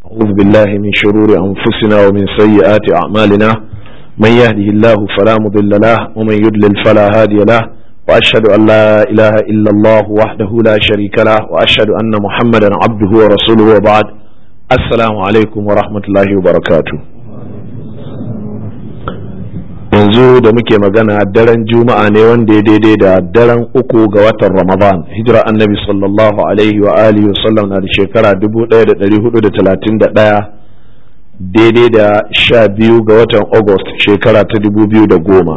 أعوذ بالله من شرور أنفسنا ومن سيئات أعمالنا من يهده الله فلا مضل له ومن يضلل فلا هادي له وأشهد أن لا إله إلا الله وحده لا شريك له وأشهد أن محمدا عبده ورسوله وبعد السلام عليكم ورحمة الله وبركاته yanzu da muke magana daren juma'a ne wanda ya daidai da daren uku ga watan ramadan hijira annabi sallallahu alaihi wa alihi wasallam na da shekara 1431 daidai da sha biyu ga watan august shekara ta 2010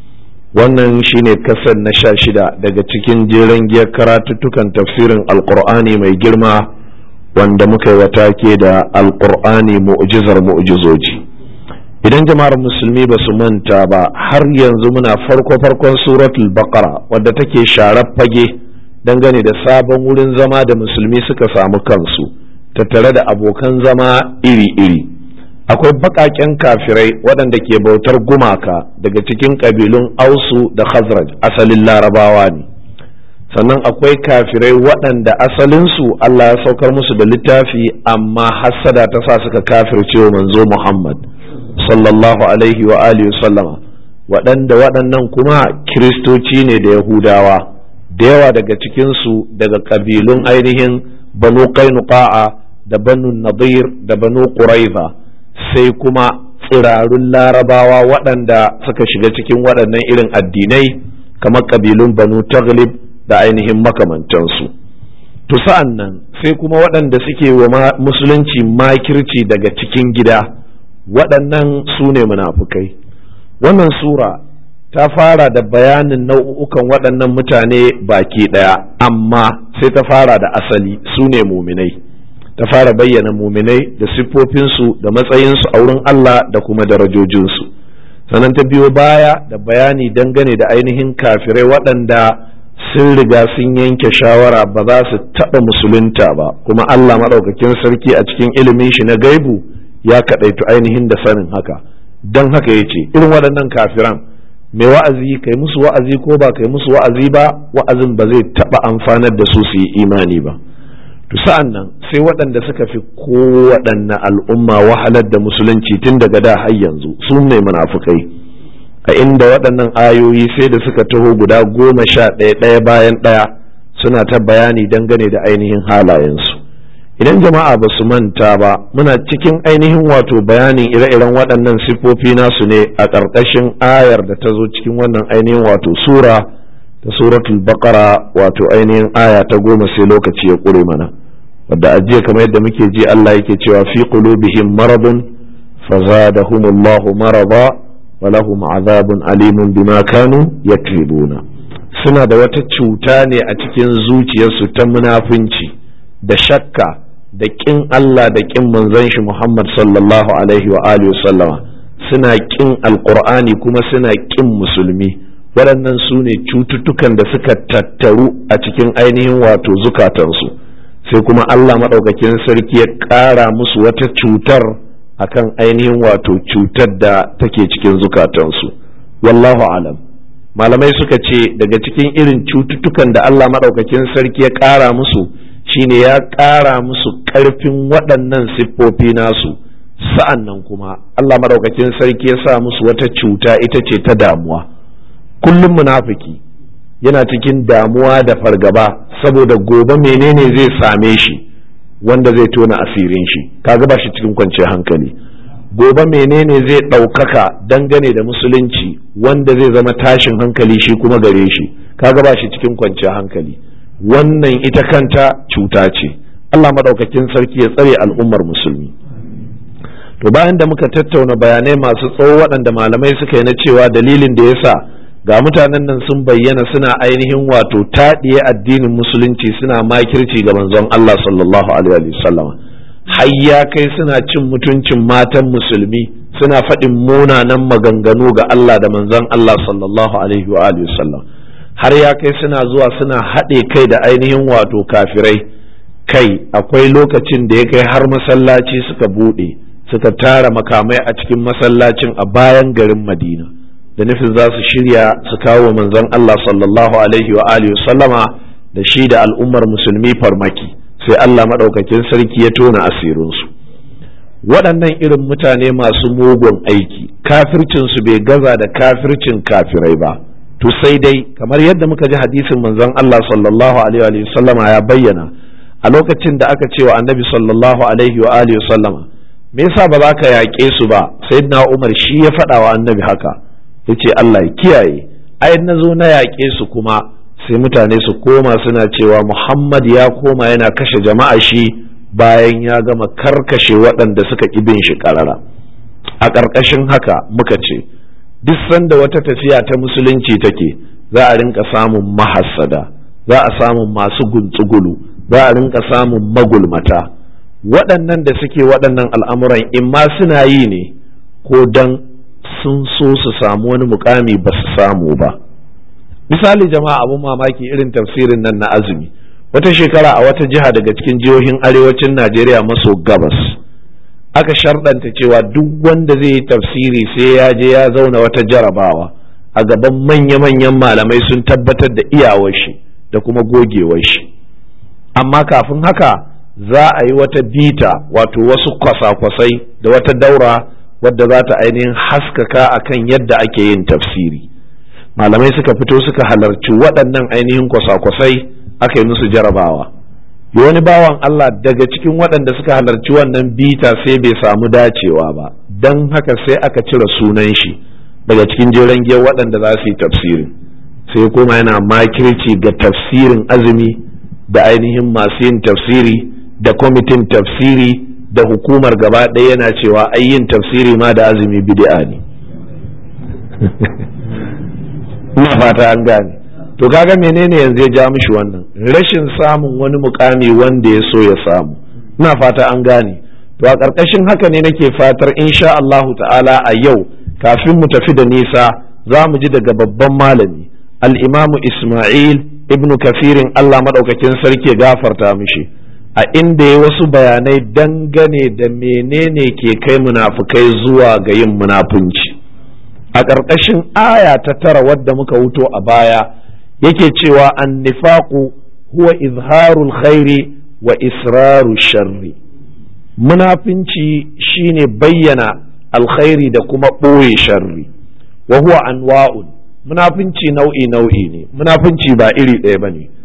wannan shine kasar na sha shida daga cikin jeren giyar karatuttukan tafsirin alkur'ani mai girma wanda muka yi wata ke da alkur'ani mu'jizar mu'jizoji idan jama'ar musulmi ba su manta ba har yanzu muna farko farkon suratul baqara wadda take sharar fage dangane da sabon wurin zama da musulmi suka samu kansu tattare da abokan zama iri-iri akwai baƙaƙen kafirai waɗanda ke bautar gumaka daga cikin ƙabilun ausu da khazraj asalin larabawa ne sannan akwai kafirai waɗanda asalinsu Allah ya saukar musu da littafi amma hassada ta sa suka kafirce wa manzo Muhammad sallallahu alaihi wa alihi sallama waɗanda waɗannan kuma kiristoci ne da yahudawa da yawa daga cikinsu daga ƙabilun ainihin banu qainuqa'a da banu nadir da banu quraiza sai kuma tsirarun larabawa waɗanda suka shiga cikin waɗannan irin addinai kamar ƙabilun banu taglib da ainihin makamantansu to sa'an nan sai kuma waɗanda suke wa musulunci makirci daga cikin gida waɗannan su ne munafukai wannan sura ta fara da bayanin nau'ukan waɗannan mutane baki ɗaya amma sai ta fara da asali su ne muminai ta fara bayyana muminai da siffofinsu da matsayinsu a wurin Allah da kuma darajojinsu sannan ta biyo baya da bayani dangane da ainihin kafirai waɗanda sun riga sun yanke shawara ba za su taɓa musulunta ba kuma Allah maɗaukakin sarki a cikin ilimin shi na gaibu ya kaɗaitu ainihin da sanin haka don haka ya ce irin waɗannan kafiran mai wa'azi kai musu wa'azi ko ba kai musu wa'azi ba wa'azin ba zai taɓa amfanar da su su yi imani ba to sa'an nan sai waɗanda suka fi kowaɗanne al'umma wahalar da musulunci tun daga da har yanzu su ne munafukai a inda waɗannan ayoyi sai da suka taho guda goma sha ɗaya ɗaya bayan ɗaya suna ta bayani dangane da ainihin halayensu idan jama'a ba su manta ba muna cikin ainihin wato bayanin ire-iren waɗannan siffofi nasu ne a ƙarƙashin ayar da ta zo cikin wannan ainihin wato sura ta suratul baqara wato ainihin aya ta goma sai lokaci ya ƙure mana wadda ajiya kamar yadda muke ji Allah yake cewa fi qulubihim maradun fazadahumullahu marada wa lahum azabun alimun bima kanu yakribuna suna da wata cuta ne a cikin zuciyarsu ta munafunci da shakka da ƙin Allah da ƙin manzon shi Muhammad sallallahu alaihi wa alihi sallama suna ƙin alƙur'ani kuma suna ƙin musulmi waɗannan su ne cututtukan da suka tattaru a cikin ainihin wato zukatansu sai kuma Allah maɗaukakin sarki ya ƙara musu wata cutar akan ainihin wato cutar da take cikin zukatansu wallahu alam malamai suka ce daga cikin irin cututtukan da Allah maɗaukakin sarki ya ƙara musu shine ya ƙara musu ƙarfin waɗannan siffofi nasu sa'an nan kuma Allah maɗaukakin sarki ya sa musu wata cuta ita ce ta damuwa kullum munafiki yana cikin damuwa da fargaba saboda gobe menene zai same shi wanda zai tona asirin shi kaga ba shi cikin kwanciyar hankali gobe menene zai ɗaukaka dangane da musulunci wanda zai zama tashin hankali shi kuma gare shi kaga ba shi cikin kwanciyar hankali wannan ita kanta cuta ce Allah maɗaukakin sarki ya tsare al'ummar musulmi to bayan da muka tattauna bayanai masu tsawo waɗanda malamai suka yi na cewa dalilin da yasa ga mutanen nan sun bayyana suna ainihin wato taɗiye addinin musulunci suna makirci ga manzon Allah sallallahu alaihi wasallam har ya kai suna cin mutuncin matan musulmi suna faɗin munanan maganganu ga Allah da manzon Allah sallallahu alaihi wa sallam har ya kai suna zuwa suna haɗe kai da ainihin wato kafirai kai akwai lokacin da ya kai har masallaci suka buɗe suka tara makamai a cikin masallacin a bayan garin madina da nufin za su shirya su kawo manzon Allah sallallahu alaihi wa alihi sallama da shi da al'ummar musulmi farmaki sai Allah maɗaukakin sarki ya tona asirinsu waɗannan irin mutane masu mugun aiki kafircinsu bai gaza da kafircin kafirai ba to sai dai kamar yadda muka ji hadisin manzon Allah sallallahu alaihi wa sallama ya bayyana a lokacin da aka ce wa annabi sallallahu alaihi wa alihi sallama me yasa ba za ka yaƙe su ba sayyidina Umar shi ya faɗa wa annabi haka yace Allah ya kiyaye ai na zo na yaƙe su kuma sai mutane su koma suna cewa Muhammad ya koma yana kashe jama'a shi bayan ya gama karkashe waɗanda suka ƙi bin shi ƙarara a ƙarƙashin haka muka ce duk sanda wata tafiya ta musulunci take za a rinka samun mahassada za a samun masu guntsugulu za a rinka samun magulmata waɗannan da suke waɗannan al'amuran in ma suna yi ne ko dan sun so su samu wani mukami ba su samu ba misali jama'a abun mamaki irin tafsirin nan na azumi wata shekara a wata jiha daga cikin jihohin arewacin najeriya maso gabas aka sharɗanta cewa duk wanda zai yi tafsiri sai ya je ya zauna wata jarabawa a gaban manya-manyan malamai sun tabbatar da iyawar shi da kuma gogewar shi amma kafin haka za a yi wata bita wato wasu kwasa-kwasai da wata daura wadda za ta ainihin haskaka akan yadda ake yin tafsiri malamai suka fito suka halarci waɗannan ainihin kwasa-kwasai aka yi musu jarabawa wani bawan Allah daga cikin waɗanda suka halarci wannan bita sai bai samu dacewa ba don haka sai aka cire sunan shi daga cikin jeren giyar waɗanda za su yi tafsirin sai kuma yana makirci ga tafsirin azumi da ainihin masu yin tafsiri da kwamitin tafsiri da hukumar gaba ɗaya yana cewa ai yin tafsiri ma da azumi bid'a ne ina fata an gane to kaga menene yanzu ya ja mishi wannan rashin samun wani mukami wanda ya so ya samu ina fata an gane to a ƙarƙashin haka ne nake fatar insha Allahu ta'ala a yau kafin mu tafi da nisa za mu ji daga babban malami al-imamu Ismail ibnu kafirin Allah madaukakin sarki gafarta mishi a inda ya wasu bayanai dangane da menene ke kai munafukai zuwa ga yin munafunci a ƙarƙashin aya ta tara wadda muka wuto a baya yake cewa an nifaku huwa izharul khairi wa israru sharri munafinci shine bayyana alkhairi da kuma ɓoye sharri wa huwa anwa'un munafinci nau'i nau'i ne munafinci ba iri ɗaya ba ne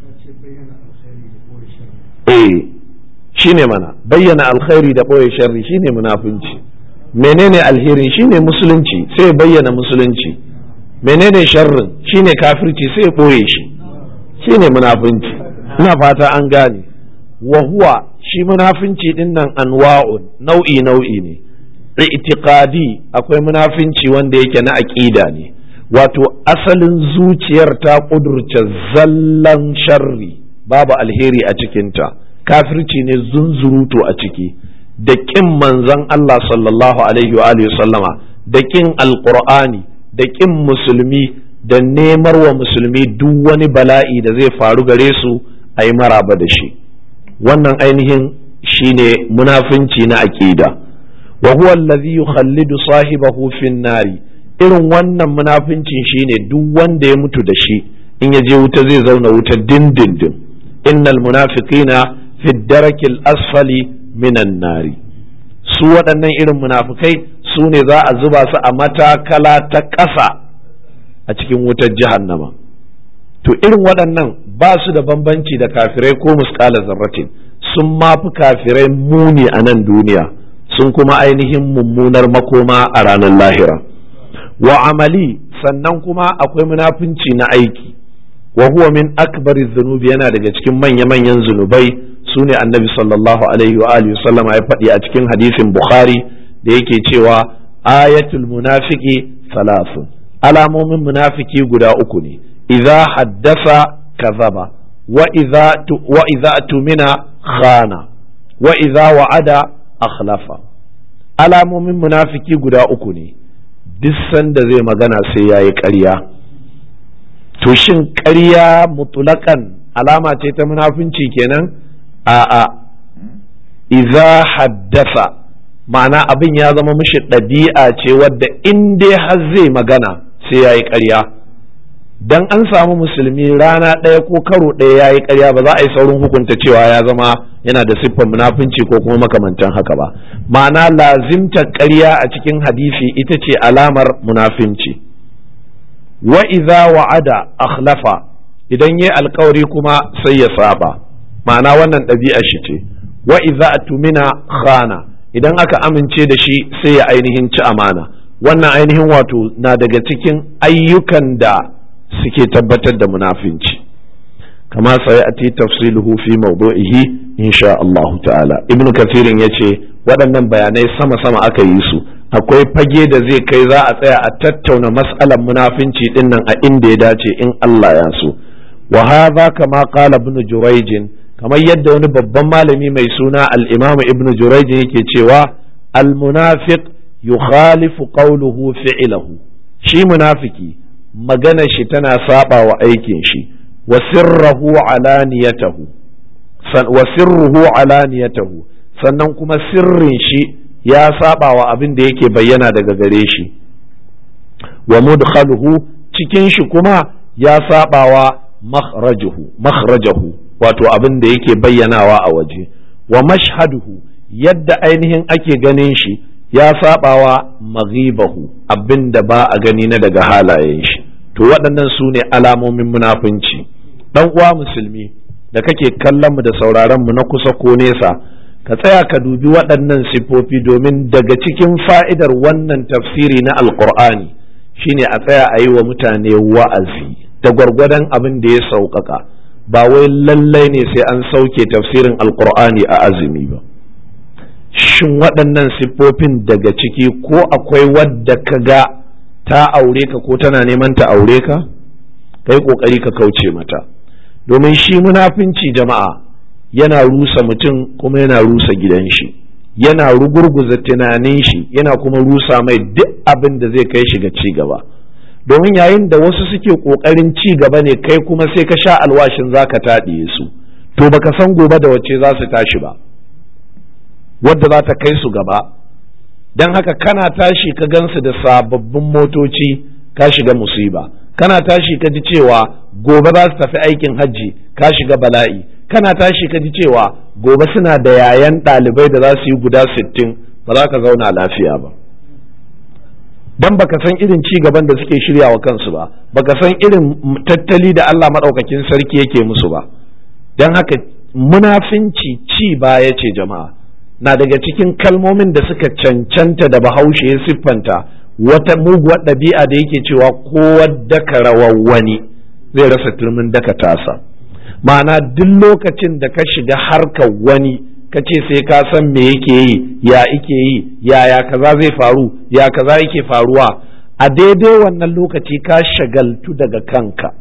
eh shine mana bayyana alkhairi da ɓoye sharri shine munafinci menene alheri shine musulunci sai bayyana musulunci menene sharrin shine kafirci sai ɓoye shi shine munafunci ina fata an gane wa huwa shi munafunci din nan anwa'un nau'i nau'i ne i'tiqadi akwai munafunci wanda yake na aqida ne wato asalin zuciyar ta kudurce zallan sharri babu alheri a cikinta kafirci ne zunzuruto a ciki da ƙin manzon Allah sallallahu alaihi wa alihi sallama da ƙin alqur'ani da ƙin musulmi da nemar wa musulmi duk wani bala'i da zai faru gare su a yi maraba da shi wannan ainihin shine munafunci na aƙida wa huwa allazi yukhallidu sahibahu fin nari irin wannan munafincin shine duk wanda ya mutu da shi in ya je wuta zai zauna wuta dindindin innal munafiqina fi darakil asfali minan nari su waɗannan irin munafukai su ne za a zuba su a matakala ta ƙasa a cikin wutar jahannama to irin waɗannan ba su da bambanci da kafirai ko muskala zarratin sun mafi kafirai muni a nan duniya sun kuma ainihin mummunar makoma a ranar lahira wa amali sannan kuma akwai munafunci na aiki wa huwa min akbari zunubi yana daga cikin manya-manyan zunubai su ne annabi sallallahu alaihi wa alihi sallam ya faɗi a cikin hadisin bukhari da yake cewa ayatul munafiki salasun alamomin munafiki guda uku ne idza haddasa kazaba wa idza wa idza tumina khana wa idza wa'ada akhlafa alamomin munafiki guda uku ne duk sanda zai magana sai yayi ƙarya to shin ƙarya mutulakan alama ce ta munafunci kenan a'a iza haddasa ma'ana abin ya zama mishi ɗabi'a ce wadda in dai har zai magana sai ya yi ƙarya dan an samu musulmi rana ɗaya ko karo ɗaya ya yi ƙarya ba za a yi saurin hukunta cewa ya zama yana da siffar munafunci ko kuma makamantan haka ba ma'ana lazimtar ƙarya a cikin hadisi ita ce alamar munafinci wa idza wa'ada akhlafa idan yayi alkawari kuma sai ya saba ma'ana wannan ɗabi'a shi ce wa idza atumina khana idan aka amince da shi sai ya ainihin ci amana wannan ainihin wato na daga cikin ayyukan da suke tabbatar da munafinci kama sai a ti tafsiluhu fi mawdu'ihi insha Allah ta'ala ibn kathirin yace waɗannan bayanai sama-sama aka yi su akwai fage da zai kai za a tsaya a tattauna mas'alar munafinci dinnan a inda ya dace in Allah ya so wa hadha kama qala ibn jurayj kamar yadda wani babban malami mai suna al-imam ibn jurayj yake cewa al-munafiq yukhalifu qawluhu fi'luhu shi munafiki magana shi tana saba wa aikin shi wa sirruhu alaniyatahu wa sirruhu alaniyatahu sannan kuma sirrin shi ya saba wa abin da yake bayyana daga gare shi wa mudkhaluhu cikin shi kuma ya saba wa makhrajuhu makhrajahu wato abin da yake bayyanawa a waje wa mashhaduhu yadda ainihin ake ganin shi ya sabawa maghibahu abin da ba a gani na daga halayen shi to waɗannan su ne alamomin munafunci dan uwa musulmi da kake kallon mu da sauraron mu na kusa ko nesa ka tsaya ka dubi waɗannan siffofi domin daga cikin fa'idar wannan tafsiri na alkur'ani shine a tsaya a yi wa mutane wa'azi da gwargwadon abin da ya sauƙaƙa ba wai lallai ne sai an sauke tafsirin alkur'ani a azumi ba shin waɗannan siffofin daga ciki ko akwai wadda ka ga ta aure ka ko tana neman ta aure ka kai ƙoƙari ka kauce mata domin shi munafinci jama'a yana rusa mutum kuma yana rusa gidan shi yana rugurguza tunanin shi yana kuma rusa mai duk abin da zai kai shi ga ci gaba domin yayin da wasu suke ƙoƙarin ci gaba ne kai kuma sai ka sha alwashin za ka taɗiye su to baka san gobe da wacce za su tashi ba wadda za ta kai su gaba don haka kana tashi ka gansu da sababbin motoci ka shiga musiba kana tashi ka ji cewa gobe za su tafi aikin hajji ka shiga bala'i kana tashi ka ji cewa gobe suna da yayan ɗalibai da za su yi guda sittin ba za ka zauna lafiya ba dan baka san irin ci gaban da suke shirya wa kansu ba baka san irin tattali da Allah maɗaukakin sarki yake musu ba don haka munafinci ci baya ce jama'a na daga cikin kalmomin da suka cancanta da bahaushe ya siffanta wata muguwar ɗabi'a da yake cewa kowa daka rawar wani zai rasa turmin daka tasa ma'ana duk lokacin da ka shiga harkar wani ka ce sai ka san me yake yi ya ike yi yaya kaza zai faru ya kaza yake faruwa a daidai wannan lokaci ka shagaltu daga kanka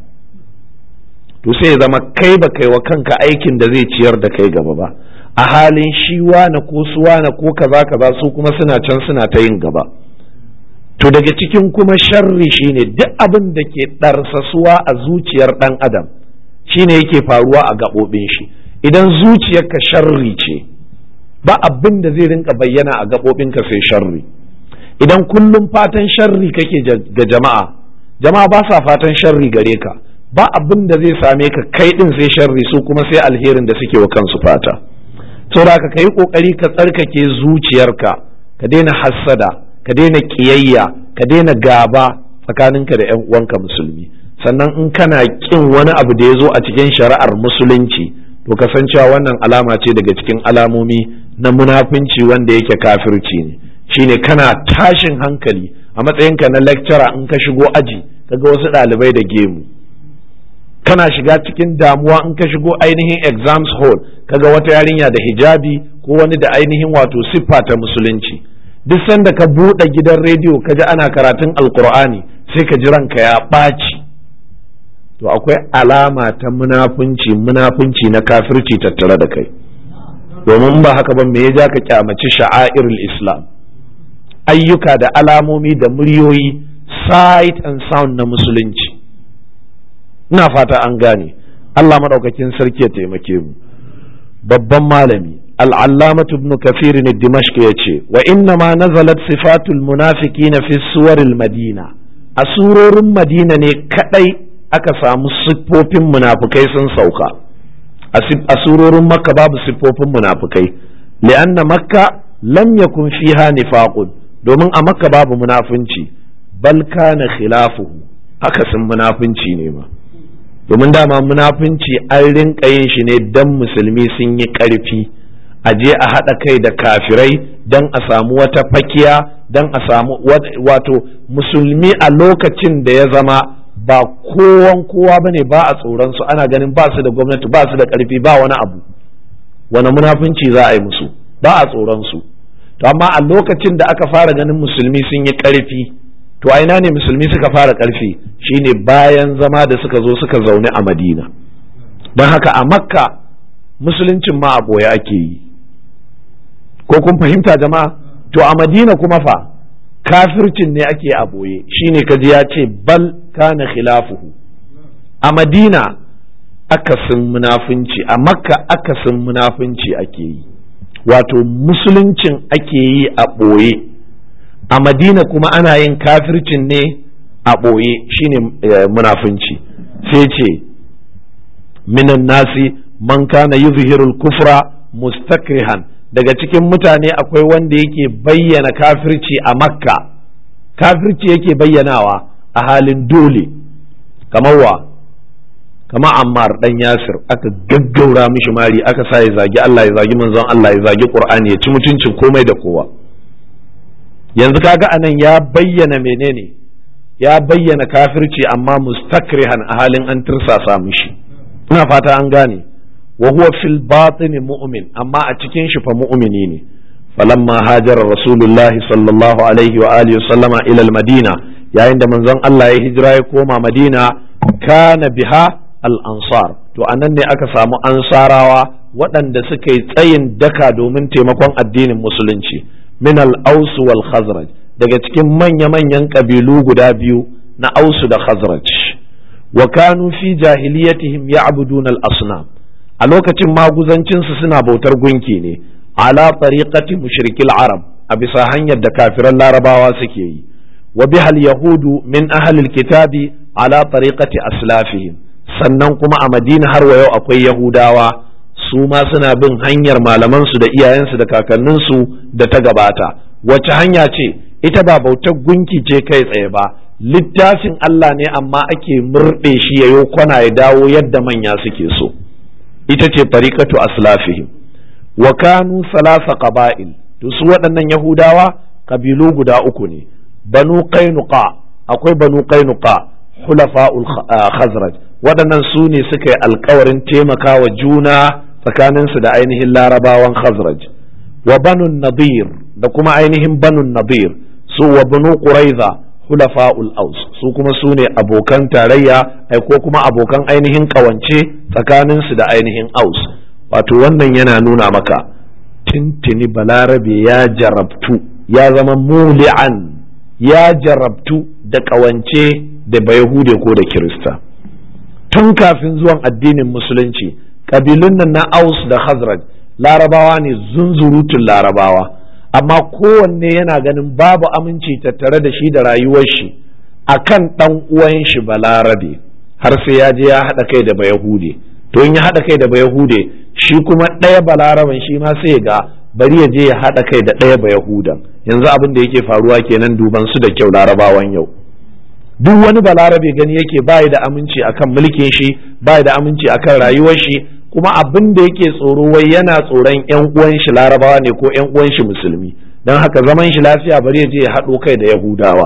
to sai zama kai ba kai wa kanka aikin da zai ciyar da kai gaba ba a halin shi wane ko su wane ko kaza kaza su kuma suna can suna ta yin gaba to daga cikin kuma sharri shine duk abin da ke ɗarsasuwa a zuciyar ɗan adam shine yake faruwa a gaɓoɓin shi idan zuciyarka sharri ce ba abin da zai rinka bayyana a gaɓoɓinka sai sharri idan kullum fatan sharri kake ga jama'a jama'a ba sa fatan sharri gare ka ba abin da zai same ka kai ɗin sai sharri su kuma sai alherin da suke wa kansu fata saboda ka yi ƙoƙari ka tsarkake zuciyarka ka daina hassada ka daina ƙiyayya ka daina gaba tsakaninka da 'yan uwanka musulmi sannan in kana ƙin wani abu da ya zo a cikin shari'ar musulunci to ka san cewa wannan alama ce daga cikin alamomi na munafunci wanda yake kafirci ne shine kana tashin hankali a matsayinka na lecturer in ka shigo aji kaga wasu ɗalibai da gemu kana shiga cikin damuwa in ka shigo ainihin exams hall kaga wata yarinya da hijabi ko wani da ainihin wato siffa ta musulunci duk sanda ka buɗe gidan rediyo ka ji ana karatun alkur'ani sai ka ji ranka ya ɓaci to akwai alama ta munafunci munafunci na kafirci tattare da kai domin ba haka ba me ya ja ka kyamaci sha'airul islam ayyuka da alamomi da muryoyi sight and sound na musulunci ina fata an gane Allah maɗaukakin sarki ya taimake mu babban malami al'allamatu ibn kafir ne dimashq ya ce wa inna ma nazalat sifatul munafiqina fi suwaril madina a surorin madina ne kadai aka samu siffofin munafukai sun sauka a surorin makka babu siffofin munafukai li'anna makka lam yakun fiha nifaqun domin a makka babu munafunci bal kana khilafuhu haka sun munafunci ne ma domin dama munafunci an rinka yin shi ne dan musulmi sun yi ƙarfi a je a haɗa kai da kafirai dan a samu wata fakiya dan a samu wato musulmi a lokacin da ya zama ba kowan kowa ba ne ba a tsoron su ana ganin ba su da gwamnati ba su da ƙarfi ba wani abu wani munafunci za a yi musu ba a tsoron su to amma a lokacin da aka fara ganin musulmi sun yi ƙarfi to a ina ne musulmi suka fara ƙarfi shine bayan zama da suka zo suka zaune a madina don haka a makka musuluncin ma a ɓoye ake yi ko kun fahimta jama'a to a madina kuma fa kafircin ne ake a ɓoye shine kaji ya ce bal kana khilafuhu a madina akasin munafunci a makka akasin munafunci ake yi wato musuluncin ake yi a ɓoye a madina kuma ana yin kafircin ne a ɓoye shine munafunci sai ce minan nasi man kana yuzhirul kufra mustakrihan daga cikin mutane akwai wanda yake bayyana kafirci a makka kafirci yake bayyanawa a halin dole kamar wa kama ammar dan yasir aka gaggaura mishi mari aka sa ya zagi Allah ya zagi manzon Allah ya zagi Qur'ani ya ci mutuncin komai da kowa yanzu kaga anan ya bayyana menene ya bayyana kafirci amma mustakrihan a halin an tirsasa mishi ina fata an gane wa huwa fil batin mu'min amma a cikin shi fa mu'mini ne falamma hajara rasulullahi sallallahu alaihi wa alihi sallama ila madina yayin da manzon Allah ya hijira ya koma madina kana biha al ansar to anan ne aka samu ansarawa waɗanda suka yi tsayin daka domin taimakon addinin musulunci min al-aus wal khazraj daga cikin manya-manyan ƙabilu guda biyu na ausu da khazraj wa kanu fi jahiliyatihim ya'budun al-asnam a lokacin maguzancinsu suna bautar gunki ne ala tariqati mushrikil arab a bisa hanyar da kafiran larabawa suke yi wa bihal yahudu min ahlil kitabi ala tariqati aslafihim sannan kuma a madina har wa yau akwai yahudawa su ma suna bin hanyar malamansu da iyayensu da kakanninsu da ta gabata wace hanya ce ita ba bautar gunki ce kai tsaye ba littafin Allah ne amma ake murɗe shi yayo kwana ya dawo yadda manya suke so ita ce tariqatu aslafihim wa kanu salasa qaba'il to su waɗannan yahudawa kabilu guda uku ne banu qainuqa akwai banu qainuqa hulafa'ul khazraj waɗannan su ne suka yi alkawarin taimakawa juna tsakaninsu da ainihin larabawan khazraj wa banun nadir da kuma ainihin banun nadir su wa banu quraiza hulafa'ul aus su kuma su ne abokan tarayya ai ko kuma abokan ainihin kawance tsakaninsu da ainihin aus wato wannan yana nuna maka tintini balarabe ya jarabtu ya zama muli'an ya jarabtu da kawance da bayahude ko da kirista tun kafin zuwan addinin musulunci ƙabilun nan na aus da khazraj larabawa ne zunzurutun larabawa amma kowanne yana ganin babu aminci tattare da shi da rayuwar shi akan ɗan uwan shi balarabe har sai ya je ya haɗa kai da bayahude to in ya haɗa kai da bayahude shi kuma ɗaya balaraben shi ma sai ga bari ya je ya haɗa kai da ɗaya bayahudan yanzu abin da yake faruwa kenan duban su da kyau larabawan yau duk wani balarabe gani yake bayi da aminci akan mulkin shi bayi da aminci akan rayuwar shi kuma abin da yake tsoro wai yana tsoron yan uwan shi larabawa ne ko yan uwan shi musulmi don haka zaman shi lafiya bari ya je ya haɗo kai da yahudawa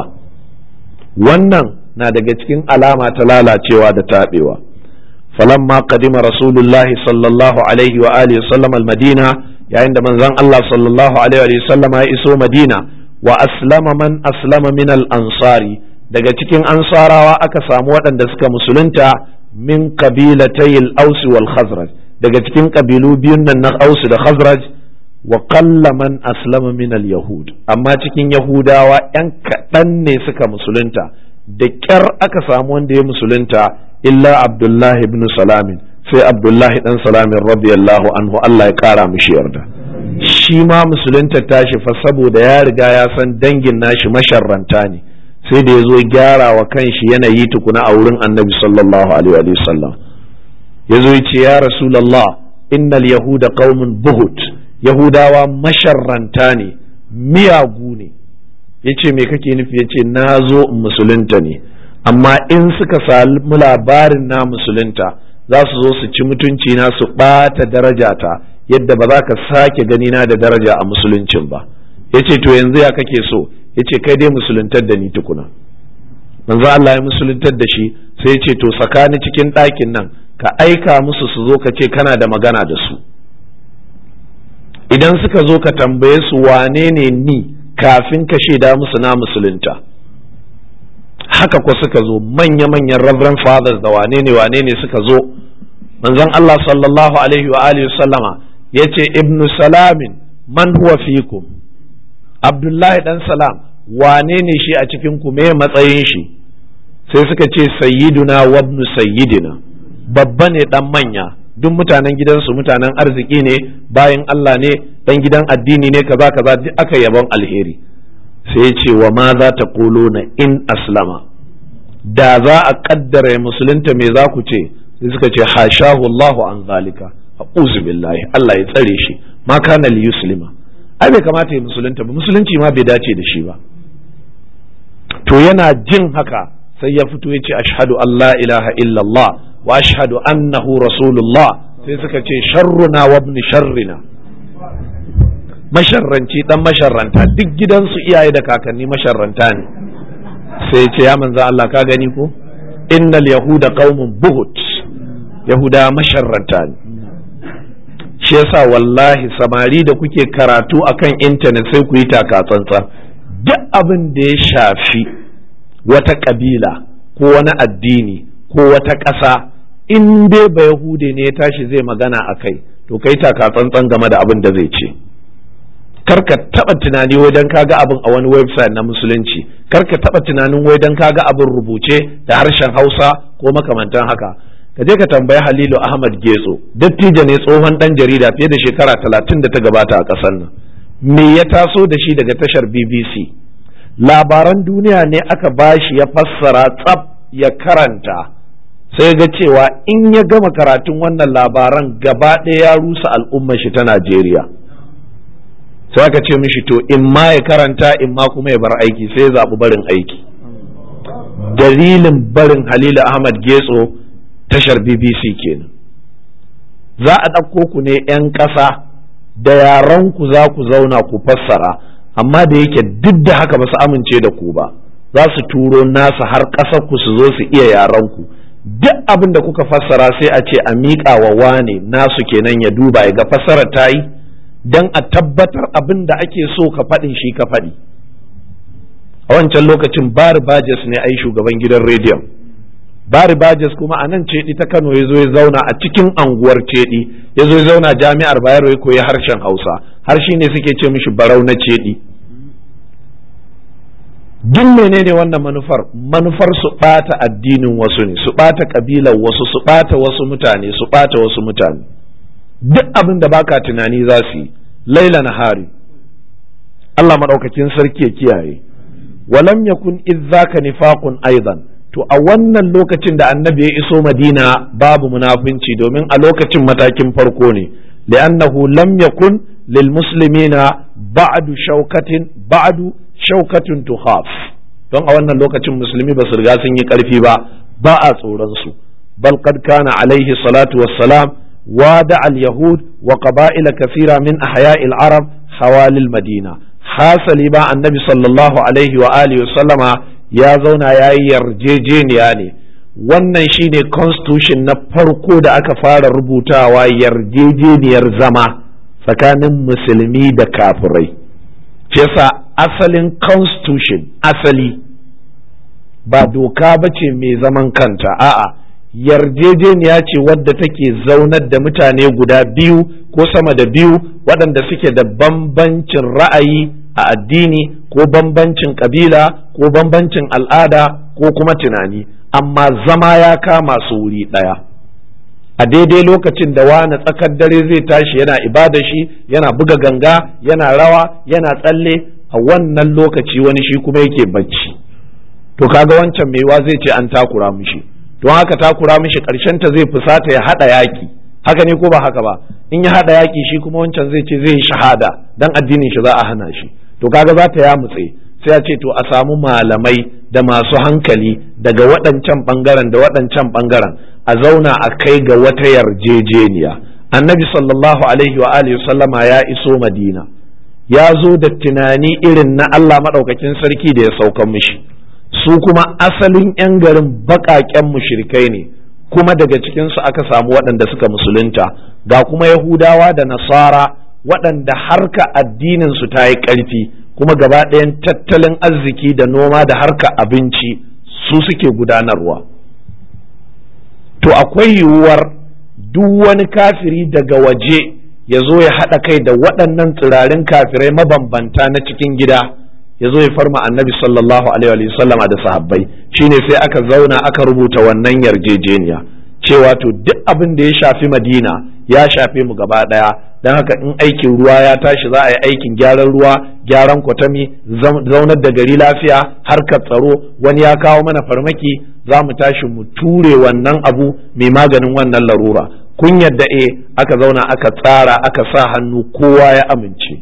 wannan na daga cikin alama ta lalacewa da taɓewa falamma qadima rasulullahi sallallahu alaihi wa alihi sallam al-madina yayin da manzon Allah sallallahu alaihi wa sallam ya iso madina wa aslama man aslama min al-ansari daga cikin ansarawa aka samu waɗanda suka musulunta min kabilatayil aus wal khazraj daga cikin kabilu biyun nan na aus da khazraj wa qalla man aslama min al yahud amma cikin yahudawa yan kaɗan ne suka musulunta da ƙyar aka samu wanda ya musulunta illa abdullahi ibn salamin sai abdullahi dan salamin radiyallahu anhu Allah ya kara mishi yarda shi ma musulunta tashi fa saboda ya riga ya san dangin nashi masharranta ne sai da ya zo gyara wa kanshi yanayi tukuna a wurin annabi sallallahu alaihi wa sallam ya zo ya ce ya rasulallah innal yahuda qaumun buhut yahudawa masharranta ne miyagu ne ya ce me kake nufi ya ce na zo musulunta ne amma in suka sami labarin na musulunta za su zo su ci mutunci na su ɓata darajata yadda ba za ka sake gani na da daraja a musuluncin ba ya ce to yanzu ya kake so ya ce kai dai musuluntar da ni tukuna manzo Allah ya musuluntar da shi sai ya ce to tsakani cikin ɗakin nan ka aika musu su zo ka ce kana da magana da su idan suka zo ka tambaye su wane ne ni kafin ka shaida musu na musulunta haka ko suka zo manya-manyan reverend fathers da wane ne wane ne suka zo manzon Allah sallallahu alaihi wa alihi sallama ya ce ibnu salamin man huwa fikum abdullahi dan salam wane ne shi a cikin ku me matsayin shi sai suka ce sayyiduna wa ibnu sayyidina babba ne dan manya duk mutanen gidansu mutanen arziki ne bayan Allah ne dan gidan addini ne kaza kaza duk aka yabon alheri sai ce wa ma za ta na in aslama da za a kaddara musulunta me za ku ce sai suka ce hashahu Allahu an zalika a'udhu billahi Allah ya tsare shi ma kana li yuslima ai bai kamata ya musulunta ba musulunci ma bai dace da shi ba to yana jin haka sai ya fito ya ce ashhadu an la ilaha illallah wa ashhadu annahu rasulullah sai suka ce sharruna wa ibn sharrina masharranci dan masharranta duk gidansu iyaye da kakanni masharranta ne sai ce ya manzo Allah ka gani ko innal yahuda qaumun buhut yahuda masharranta ne shi yasa wallahi samari da kuke karatu akan intanet sai ku yi takatsantsan duk abin da ya shafi wata kabila ko wani addini ko wata ƙasa in dai ba yahude ne ya tashi zai magana a kai to kai takatsantsan game da abin da zai ce karka taba tunani wajen kaga abin a wani website na musulunci karka taba tunanin wai dan kaga abin rubuce da harshen hausa ko makamantan haka ka je ka tambayi halilu ahmad getso dattijo ne tsohon dan jarida fiye da shekara talatin da ta gabata a ƙasar nan me ya taso da shi daga tashar bbc labaran duniya ne aka bashi ya fassara tsaf ya karanta sai ga cewa in ya gama karatun wannan labaran gaba ɗaya ya rusa al'ummar shi ta najeriya sai aka ce mishi to in ma ya karanta in ma kuma ya bar aiki sai ya zaɓi barin aiki dalilin barin halilu ahmad getso tashar bbc kenan za a ɗauko ku ne 'yan ƙasa da yaran ku za ku zauna ku fassara amma da yake duk da haka ba su amince da ku ba za su turo nasa har ƙasar ku su zo su iya yaran ku duk abin da kuka fassara sai a ce a miƙa wa wane nasu kenan ya duba ya ga fassarar ta yi don a tabbatar abin da ake so ka faɗin shi ka faɗi a wancan lokacin bari bajes ne ai shugaban gidan rediyon bari bajes kuma a nan cedi ta kano ya zo ya zauna a cikin anguwar cedi ya zo ya zauna jami'ar bayero ya koyi harshen hausa har shi ne suke ce mishi barau na cedi duk menene wannan manufar manufar su ɓata addinin wasu ne su ɓata ƙabilar wasu su ɓata wasu mutane su ɓata wasu mutane duk abin da baka tunani za su yi laila na hari Allah maɗaukakin sarki ya kiyaye walam yakun izzaka nifaqun aidan to a wannan lokacin da annabi ya iso madina babu munafunci domin a lokacin matakin farko ne li'annahu lam yakun lil muslimina ba'du shaukatin ba'du shaukatun tuhaf don a wannan lokacin musulmi ba su riga sun yi karfi ba ba a tsoron su bal qad kana alaihi salatu wassalam وادع اليهود وقبائل كثيرة من أحياء العرب حوالي المدينة حاصل با النبي صلى الله عليه وآله وسلم يا زونا يا يرجيجين يعني wannan shine constitution na farko da aka fara rubutawa yarjejeniyar zama tsakanin musulmi da kafirai yasa asalin constitution asali ba doka ba ce mai zaman kanta a'a yarjejeniya ce wadda take zaunar da mutane guda biyu ko sama da biyu waɗanda suke da bambancin ra'ayi a addini ko bambancin ƙabila ko bambancin al'ada ko kuma tunani amma zama ya kama su wuri ɗaya a daidai lokacin da wani tsakar dare zai tashi yana ibada shi yana buga ganga yana rawa yana tsalle a wannan lokaci wani shi kuma yake bacci to kaga wancan maiwa zai ce an takura mushi to to haka takura mishi karshen ta zai fusata ya hada yaki haka ne ko ba haka ba in ya hada yaki shi kuma wancan zai ce zai yi shahada dan addinin shi za a hana shi to kaga za ta ya mutse sai a ce to a samu malamai da masu hankali daga waɗancan ɓangaren da waɗancan ɓangaren a zauna a kai ga wata yarjejeniya annabi sallallahu alaihi wa alihi sallama ya iso madina ya zo da tunani irin na Allah maɗaukakin sarki da ya saukan mishi su kuma asalin 'yan garin baƙaƙen mushrikai ne kuma daga cikinsu aka samu waɗanda suka musulunta ga kuma yahudawa da nasara waɗanda harka addininsu ta yi ƙarfi kuma gaba ɗayan tattalin arziki da noma da harka abinci su suke gudanarwa to akwai yiwuwar duk wani kafiri daga waje ya zo ya haɗa kai da waɗannan tsirarin kafirai mabambanta na cikin gida ya zo ya farma annabi sallallahu alaihi sallama da sahabbai shine sai aka zauna aka rubuta wannan yarjejeniya cewa to duk abin da ya shafi madina ya shafe mu gaba ɗaya don haka in aikin ruwa ya tashi za a yi aikin gyaran ruwa gyaran kwatami zaunar da gari lafiya harkar tsaro wani ya kawo mana farmaki za mu tashi mu ture wannan abu mai maganin wannan larura kun yadda e aka zauna aka tsara aka sa hannu kowa ya amince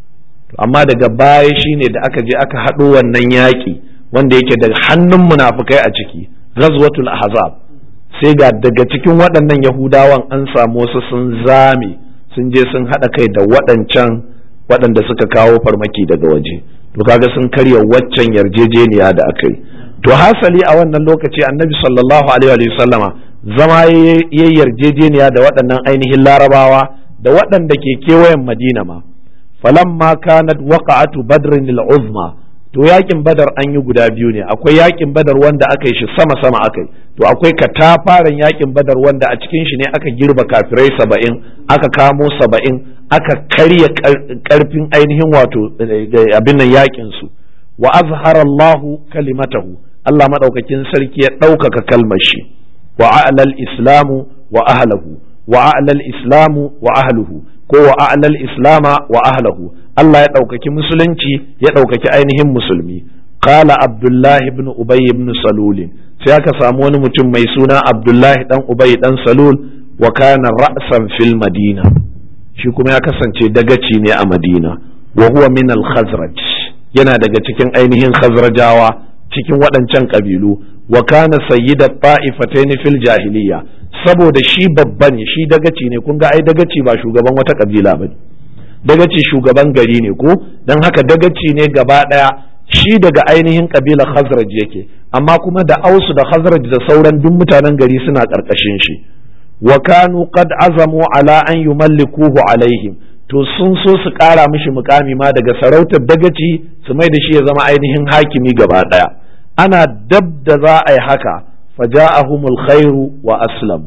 amma daga baya shine da aka je aka haɗo wannan yaƙi wanda yake da hannun munafukai a ciki ghazwatul ahzab sai ga daga cikin waɗannan yahudawan an samu wasu sun zame sun je sun haɗa kai da waɗancan waɗanda suka kawo farmaki daga waje to kaga sun karya waccan yarjejeniya da aka yi to hasali a wannan lokaci annabi sallallahu alaihi wa sallama zama ya yarjejeniya da waɗannan ainihin larabawa da waɗanda ke kewayen madina ma falamma kanat waqa'atu badrin al-uzma to yakin badar an yi guda biyu ne akwai yakin badar wanda aka yi shi sama sama aka yi to akwai katafaren yakin badar wanda a cikin shi ne aka girba kafirai saba'in aka kamo saba'in aka karya karfin ainihin wato abin nan yakin su wa azhara Allahu kalimatahu Allah madaukakin sarki ya ɗaukaka kalmar shi wa a'lal islamu wa ahlahu wa a'lal islamu wa ahluhu ko wa a'lal islama wa ahlahu Allah ya ɗaukaki musulunci ya ɗaukaki ainihin musulmi qala abdullahi ibn ubay ibn salul sai aka samu wani mutum mai suna abdullahi dan ubay dan salul wa kana ra'san fil madina shi kuma ya kasance dagaci ne a madina wa huwa min al khazraj yana daga cikin ainihin khazrajawa cikin waɗancan ƙabilu wa kana sayyida ta'ifatayn fil jahiliya saboda shi babba ne shi dagaci ne kun ga ai dagaci ba shugaban wata ƙabila bane dagaci shugaban gari ne ko dan haka dagaci ne gaba ɗaya shi daga ainihin ƙabilar khazraj yake amma kuma da ausu da khazraj da sauran duk mutanen gari suna ƙarƙashin shi wa kanu qad azamu ala an yumallikuhu alaihim to sun so su ƙara mishi mukami ma daga sarautar dagaci su mai da shi ya zama ainihin hakimi gaba ɗaya ana dab da za a yi haka faja'ahumul khairu wa aslam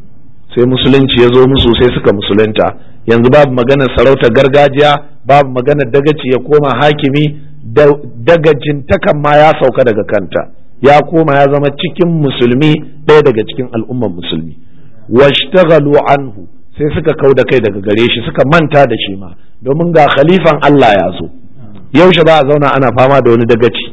sai musulunci ya zo musu sai suka musulunta yanzu babu maganar sarautar gargajiya babu maganar dagaci ya koma hakimi dagajin takan ma ya sauka daga kanta ya koma ya zama cikin musulmi ɗaya daga cikin al'ummar musulmi washtaghalu anhu sai suka kau da kai daga gare shi suka manta da shi ma domin ga khalifan Allah ya zo yaushe ba a zauna ana fama da wani dagaci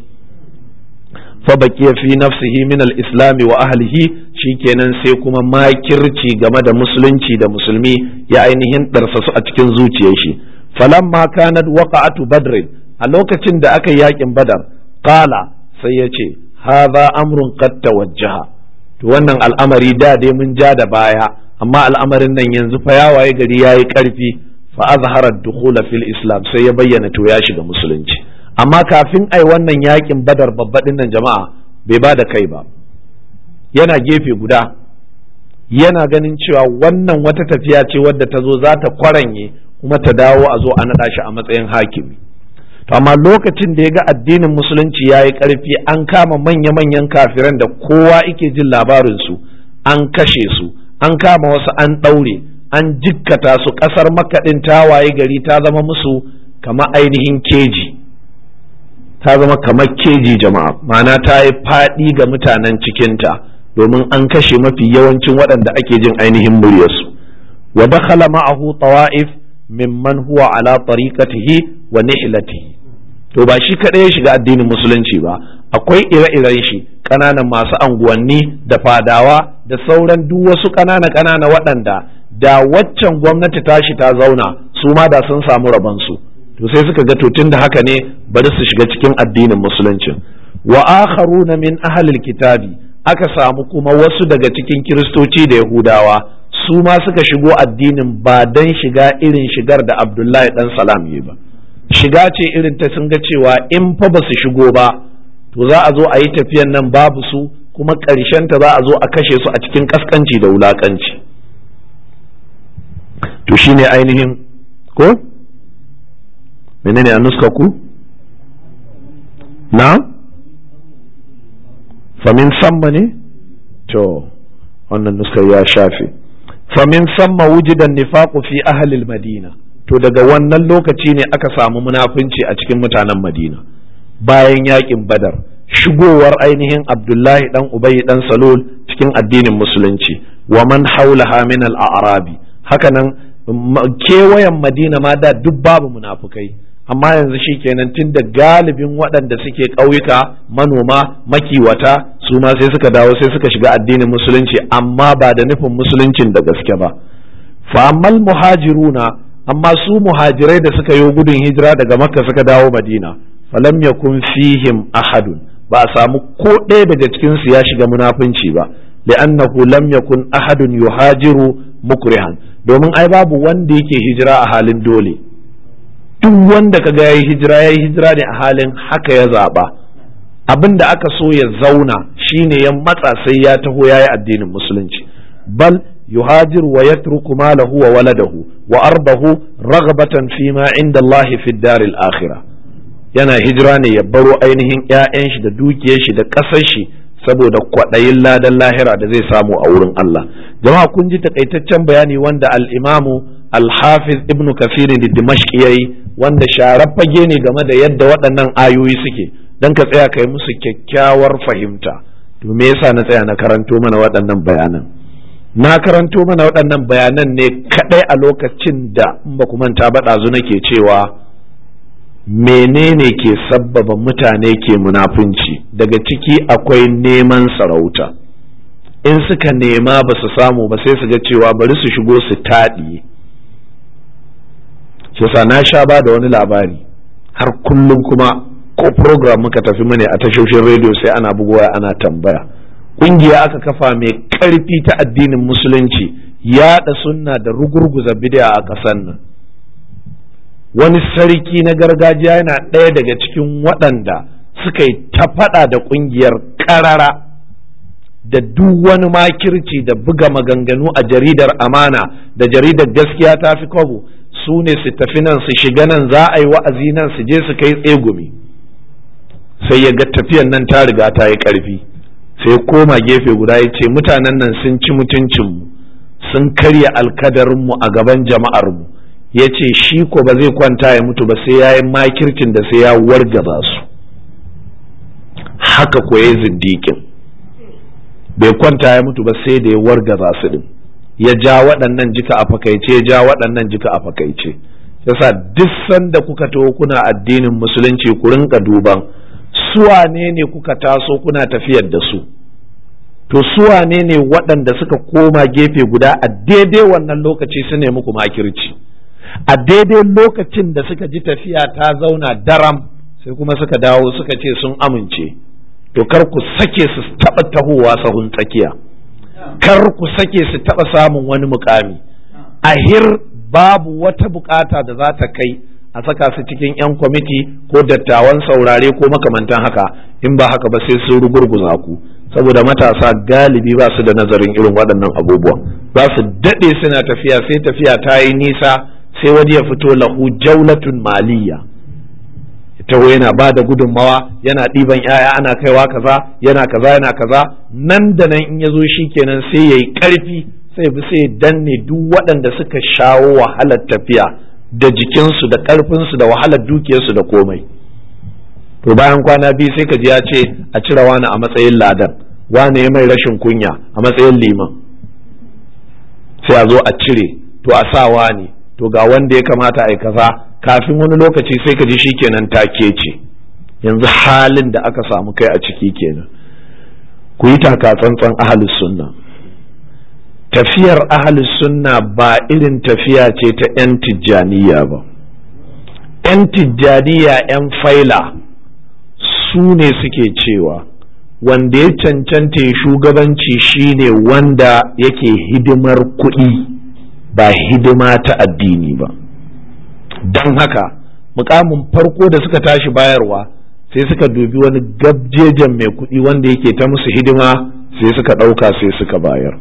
fa baqiya fi nafsihi min al-islam wa ahlihi shikenan sai kuma makirci game da musulunci da musulmi ya ainihin darsa su a cikin zuciyar shi falamma kanat waqa'atu badr a lokacin da aka yi yakin badar qala sai ya ce hadha amrun qad tawajjaha to wannan al'amari da dai mun ja da baya amma al'amarin nan yanzu fa ya waye gari yayi karfi fa azhara ad-dukhula fil islam sai ya bayyana to ya shiga musulunci amma kafin ai wannan yakin badar babbaɗin nan jama'a bai ba da kai ba yana gefe guda yana ganin cewa wannan wata tafiya ce wadda ta zo za ta kwaranye kuma ta dawo a zo a naɗa shi a matsayin hakimi to amma lokacin da ya ga addinin musulunci ya yi ƙarfi an kama manya-manyan kafiran da kowa ike jin labarinsu an kashe su an kama wasu an ɗaure an jikkata su ƙasar makaɗin ta waye gari ta zama musu kama ainihin keji ta zama kamar keji jama'a ma'ana ta yi faɗi ga mutanen cikinta domin an kashe mafi yawancin waɗanda ake jin ainihin muryarsu wa dakhala ma'ahu tawa'if mimman huwa ala tariqatihi wa nihlatihi to ba shi kaɗai ya shiga addinin musulunci ba akwai ire-iren shi ƙananan masu anguwanni da fadawa da sauran duk wasu ƙanana ƙanana waɗanda da waccan gwamnati tashi ta zauna su ma da sun samu rabansu to sai suka ga to da haka ne bari su shiga cikin addinin musulunci wa akharuna min ahlil kitabi aka samu kuma wasu daga cikin kiristoci da yahudawa su ma suka shigo addinin ba dan shiga irin shigar da abdullahi dan salam yi ba shiga ce irin ta sun ga cewa in fa ba su shigo ba to za a zo a yi tafiyan nan babu su kuma ta za a zo a kashe su a cikin kaskanci da wulakanci to shine ainihin ko menene a nuska ku na famin samma ne to wannan nuskar ya shafe famin samma wujidan nifaqu fi ahlil madina to daga wannan lokaci ne aka samu munafunci a cikin mutanen madina bayan yakin badar shigowar ainihin abdullahi dan ubayi dan salul cikin addinin musulunci wa man haulaha min al-a'rabi hakanan kewayen madina ma da duk babu munafukai amma yanzu shi kenan tun da galibin waɗanda suke ƙauyuka manoma makiwata su ma sai suka dawo sai suka shiga addinin musulunci amma ba da nufin musuluncin da gaske ba fa'ammal muhajiruna amma su muhajirai da suka yi gudun hijira daga makka suka dawo madina falam yakun fihim ahadun ba a samu ko ɗaya daga cikinsu ya shiga munafunci ba li'annahu lam yakun ahadun yuhajiru mukrihan domin ai babu wanda yake hijira a halin dole duk wanda kaga yayi hijira yayi hijira ne a halin haka ya zaba abin da aka so ya zauna shine ya matsa sai ya taho yayi addinin musulunci bal yuhajiru wa yatruku malahu wa waladahu wa ardahu raghbatan fi ma inda Allah fi daril akhirah yana hijira ne ya baro ainihin ƴaƴan shi da dukiyar shi da ƙasar shi saboda kwaɗayin ladan lahira da zai samu a wurin Allah jama'a kun ji takaitaccen bayani wanda al-imamu al-hafiz ibnu kafir da dimashq yayi wanda sharar fage ne game da yadda waɗannan ayoyi suke dan ka tsaya kai musu kyakkyawar fahimta to me yasa na tsaya na karanto mana waɗannan bayanan na karanto mana waɗannan bayanan ne kadai a lokacin da in ba ku manta ba ɗazu nake cewa menene ke sabbaba mutane ke munafunci daga ciki akwai neman sarauta in suka nema ba su samu ba sai su ga cewa bari su shigo su taɗiye shi na sha ba da wani labari har kullum kuma ko program muka tafi mune a tashoshin rediyo sai ana bugowa ana tambaya ƙungiya aka kafa mai ƙarfi ta addinin musulunci yaɗa sunna da rugurguza bid'a a ƙasar nan wani sarki na gargajiya yana ɗaya daga cikin waɗanda suka yi ta faɗa da ƙungiyar ƙarara da duk wani makirci da buga maganganu a jaridar amana da jaridar gaskiya ta fi kwabo su ne su tafi nan su shiga nan za a yi wa'azi nan su je su kai tsegumi sai ya ga tafiyan nan ta riga ta yi ƙarfi sai koma gefe guda ya ce mutanen nan sun ci mutuncinmu sun karya alkadarinmu a gaban jama'armu ya ce shi ko ba zai kwanta ya mutu ba sai ya yi makircin da sai ya wargaza su haka ko ya zindikin bai kwanta ya mutu ba sai da ya wargaza su din ya ja waɗannan jika a fakaice ya ja waɗannan jika a fakaice yasa duk sanda kuka taho kuna addinin musulunci ku rinka duban suwane ne kuka taso kuna tafiyar da su to suwane ne waɗanda suka koma gefe guda a daidai wannan lokaci su ne muku makirci a daidai lokacin da suka ji tafiya ta zauna daram sai kuma suka dawo suka ce sun amince to kar ku sake su taɓa tahowa sahun tsakiya kar ku sake su taɓa samun wani mukami ahir babu wata bukata da za ta kai a saka su cikin 'yan kwamiti ko dattawan saurare ko makamantan haka in ba haka ba sai sun rugurguza ku saboda matasa galibi ba su da nazarin irin waɗannan abubuwan za su daɗe suna tafiya sai tafiya ta yi nisa sai wani ya fito lahu jaulatun maliya taho yana ba da gudunmawa yana ɗiban yaya ana kaiwa kaza yana kaza yana kaza nan da nan in ya zo shi kenan sai ya yi ƙarfi sai bi sai danne duk waɗanda suka shawo wahalar tafiya da jikinsu da ƙarfinsu da wahalar dukiyarsu da komai to bayan kwana biyu sai ka ji ya ce a cire wani a matsayin ladan wani ya mai rashin kunya a matsayin liman sai a zo a cire to a sa wani to ga wanda ya kamata a yi kaza kafin wani lokaci sai ka ji shikenan take ce yanzu halin da aka samu kai a ciki kenan ku yi taka tsantsan ahalus sunna tafiyar ahalus sunna ba irin tafiya ce ta 'yan tijjaniya ba 'yan tijjaniya 'yan faila su ne suke cewa wanda ya cancanta shugabanci shine wanda yake hidimar kuɗi ba hidima ta addini ba don haka mukamin farko da suka tashi bayarwa sai suka dubi wani gabjejen mai kuɗi wanda yake ta musu hidima sai suka ɗauka sai suka bayar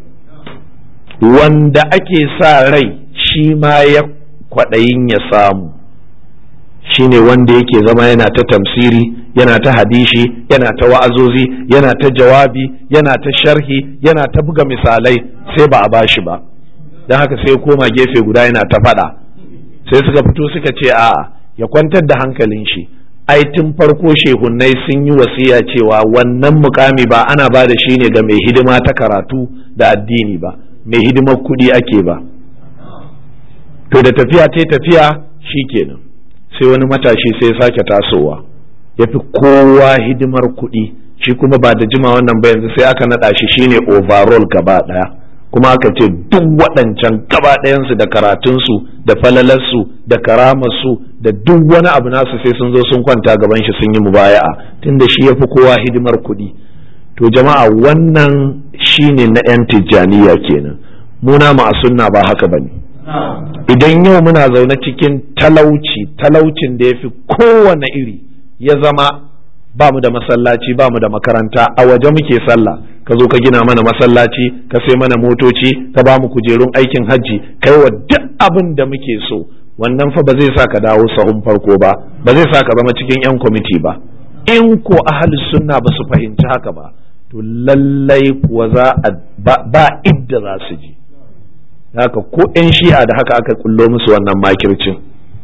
wanda ake sa rai shi ma ya kwaɗayin ya samu shine wanda yake zama yana ta tamsiri yana ta hadishi yana ta wa'azozi yana ta jawabi yana ta sharhi yana ta buga misalai sai ba a bashi ba don haka sai koma gefe guda yana ta faɗa sai suka fito suka ce a'a ya kwantar da hankalin shi ai tun farko shehunnai sun yi wasiya cewa wannan mukami ba ana ba da shi ne ga mai hidima ta karatu da addini ba mai hidimar kuɗi ake ba to da tafiya ta tafiya shi kenan sai wani matashi sai ya sake tasowa ya fi kowa hidimar kuɗi shi kuma ba da jima wannan ba yanzu sai aka naɗa shi shine overall gaba ɗaya kuma aka ce duk waɗancan gaba ɗayansu da karatunsu da falalarsu da karamarsu da duk wani abu nasu sai sun zo sun kwanta gaban shi sun yi mubaya'a tunda shi ya fi kowa hidimar kuɗi to jama'a wannan shine na 'yan tijjaniya kenan muna a sunna ba haka bane idan yau muna zaune cikin talauci talaucin da ya fi kowane iri ya zama ba mu da masallaci ba mu da makaranta a waje muke sallah ka zo ka gina mana masallaci ka sai mana motoci ka ba mu kujerun aikin hajji kai wa duk abin da muke so wannan fa ba zai sa ka dawo sahun farko ba ba zai sa ka zama cikin yan kwamiti ba in ko ahli sunna ba su fahimci haka ba to lallai kuwa za a ba idda za su ji haka ko yan shi'a da haka aka kullo musu wannan makircin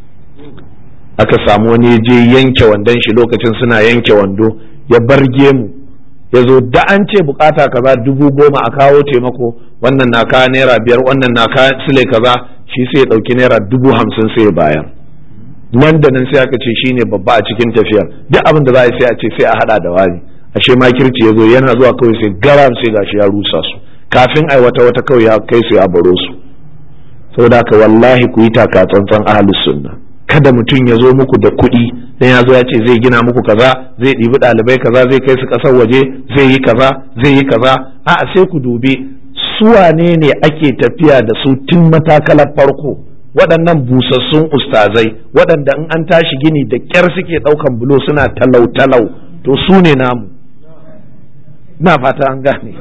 aka samu wani je yanke wandon shi lokacin suna yanke wando ya barge mu ya zo da an ce bukata kaza dubu goma a kawo taimako wannan na kawo naira biyar wannan na kawo sile kaza shi sai ya ɗauki naira dubu hamsin sai ya bayar nan da nan sai aka ce shine babba a cikin tafiyar duk abin da za a sai a ce sai a hada da wani ashe makirci ya zo yana zuwa kawai sai garam sai gashi ya rusa su kafin ai wata wata kawai ya kai su ya baro su saboda haka wallahi ku yi taka tsantsan ahlus sunna kada mutum ya zo muku da kuɗi dan ya zo ya ce zai gina muku kaza zai ɗibi ɗalibai kaza zai kai su ƙasar waje zai yi kaza zai yi kaza a'a sai ku dubi su wane ne ake tafiya da su tun matakalar farko waɗannan busassun ustazai waɗanda in an tashi gini da ƙyar suke ɗaukan bulo suna talau-talau to su ne namu na fata an gane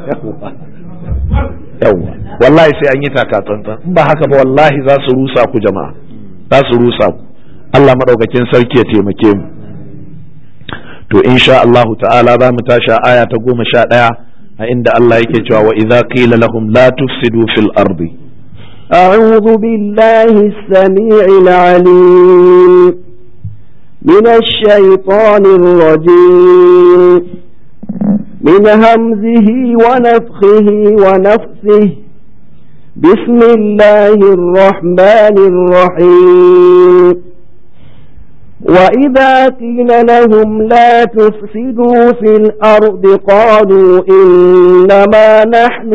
yawwa wallahi sai an yi taka tsantsan in ba haka ba wallahi za su rusa ku jama'a za su rusa ku Allah maɗaukakin sarki ya taimake mu to insha Allahu ta'ala za mu tashi aya ta goma sha ɗaya a inda Allah yake cewa wa idza qila lahum la tufsidu fil ardi أعوذ بالله السميع العليم من الشيطان الرجيم من همزه ونفخه ونفسه بسم الله الرحمن الرحيم وإذا قيل لهم لا تفسدوا في الأرض قالوا إنما نحن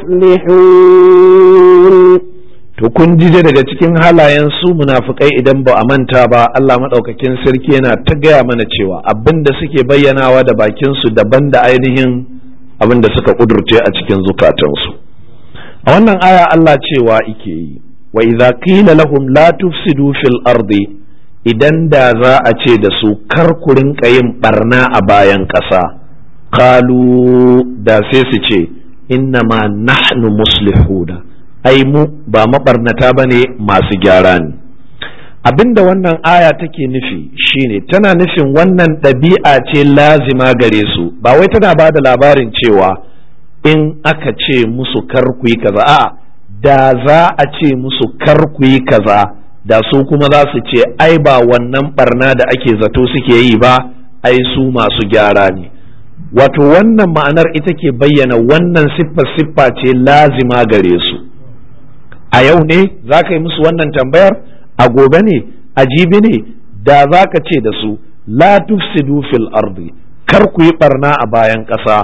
مصلحون to kun ji daga cikin halayen su munafukai idan ba a manta ba Allah maɗaukakin sarki yana ta gaya mana cewa abin da suke bayyanawa da bakin su daban da ainihin abin da suka kudurce a cikin zukatansu a wannan aya Allah cewa ike yi wa idza qila lahum la tufsidu fil ardi idan da za a ce da su kar ku rinka yin barna a bayan ƙasa kalu da sai su ce inna ma nahnu muslihuna ai mu ba mabarnata ba ne masu gyara ne abinda wannan aya take nufi shine tana nufin wannan ɗabi'a ce lazima gare su ba wai tana ba da labarin cewa in aka ce musu kar ku yi kaza a da za a ce musu kar ku yi kaza da su kuma za su ce ai ba wannan barna da ake zato suke yi ba ai su masu gyara ne wato wannan ma'anar ita ke bayyana wannan siffa siffa ce lazima gare su a yau ne za ka yi musu wannan tambayar a gobe ne a jibi ne da za ka ce da su la tufsidu fil ardi kar ku yi barna a bayan ƙasa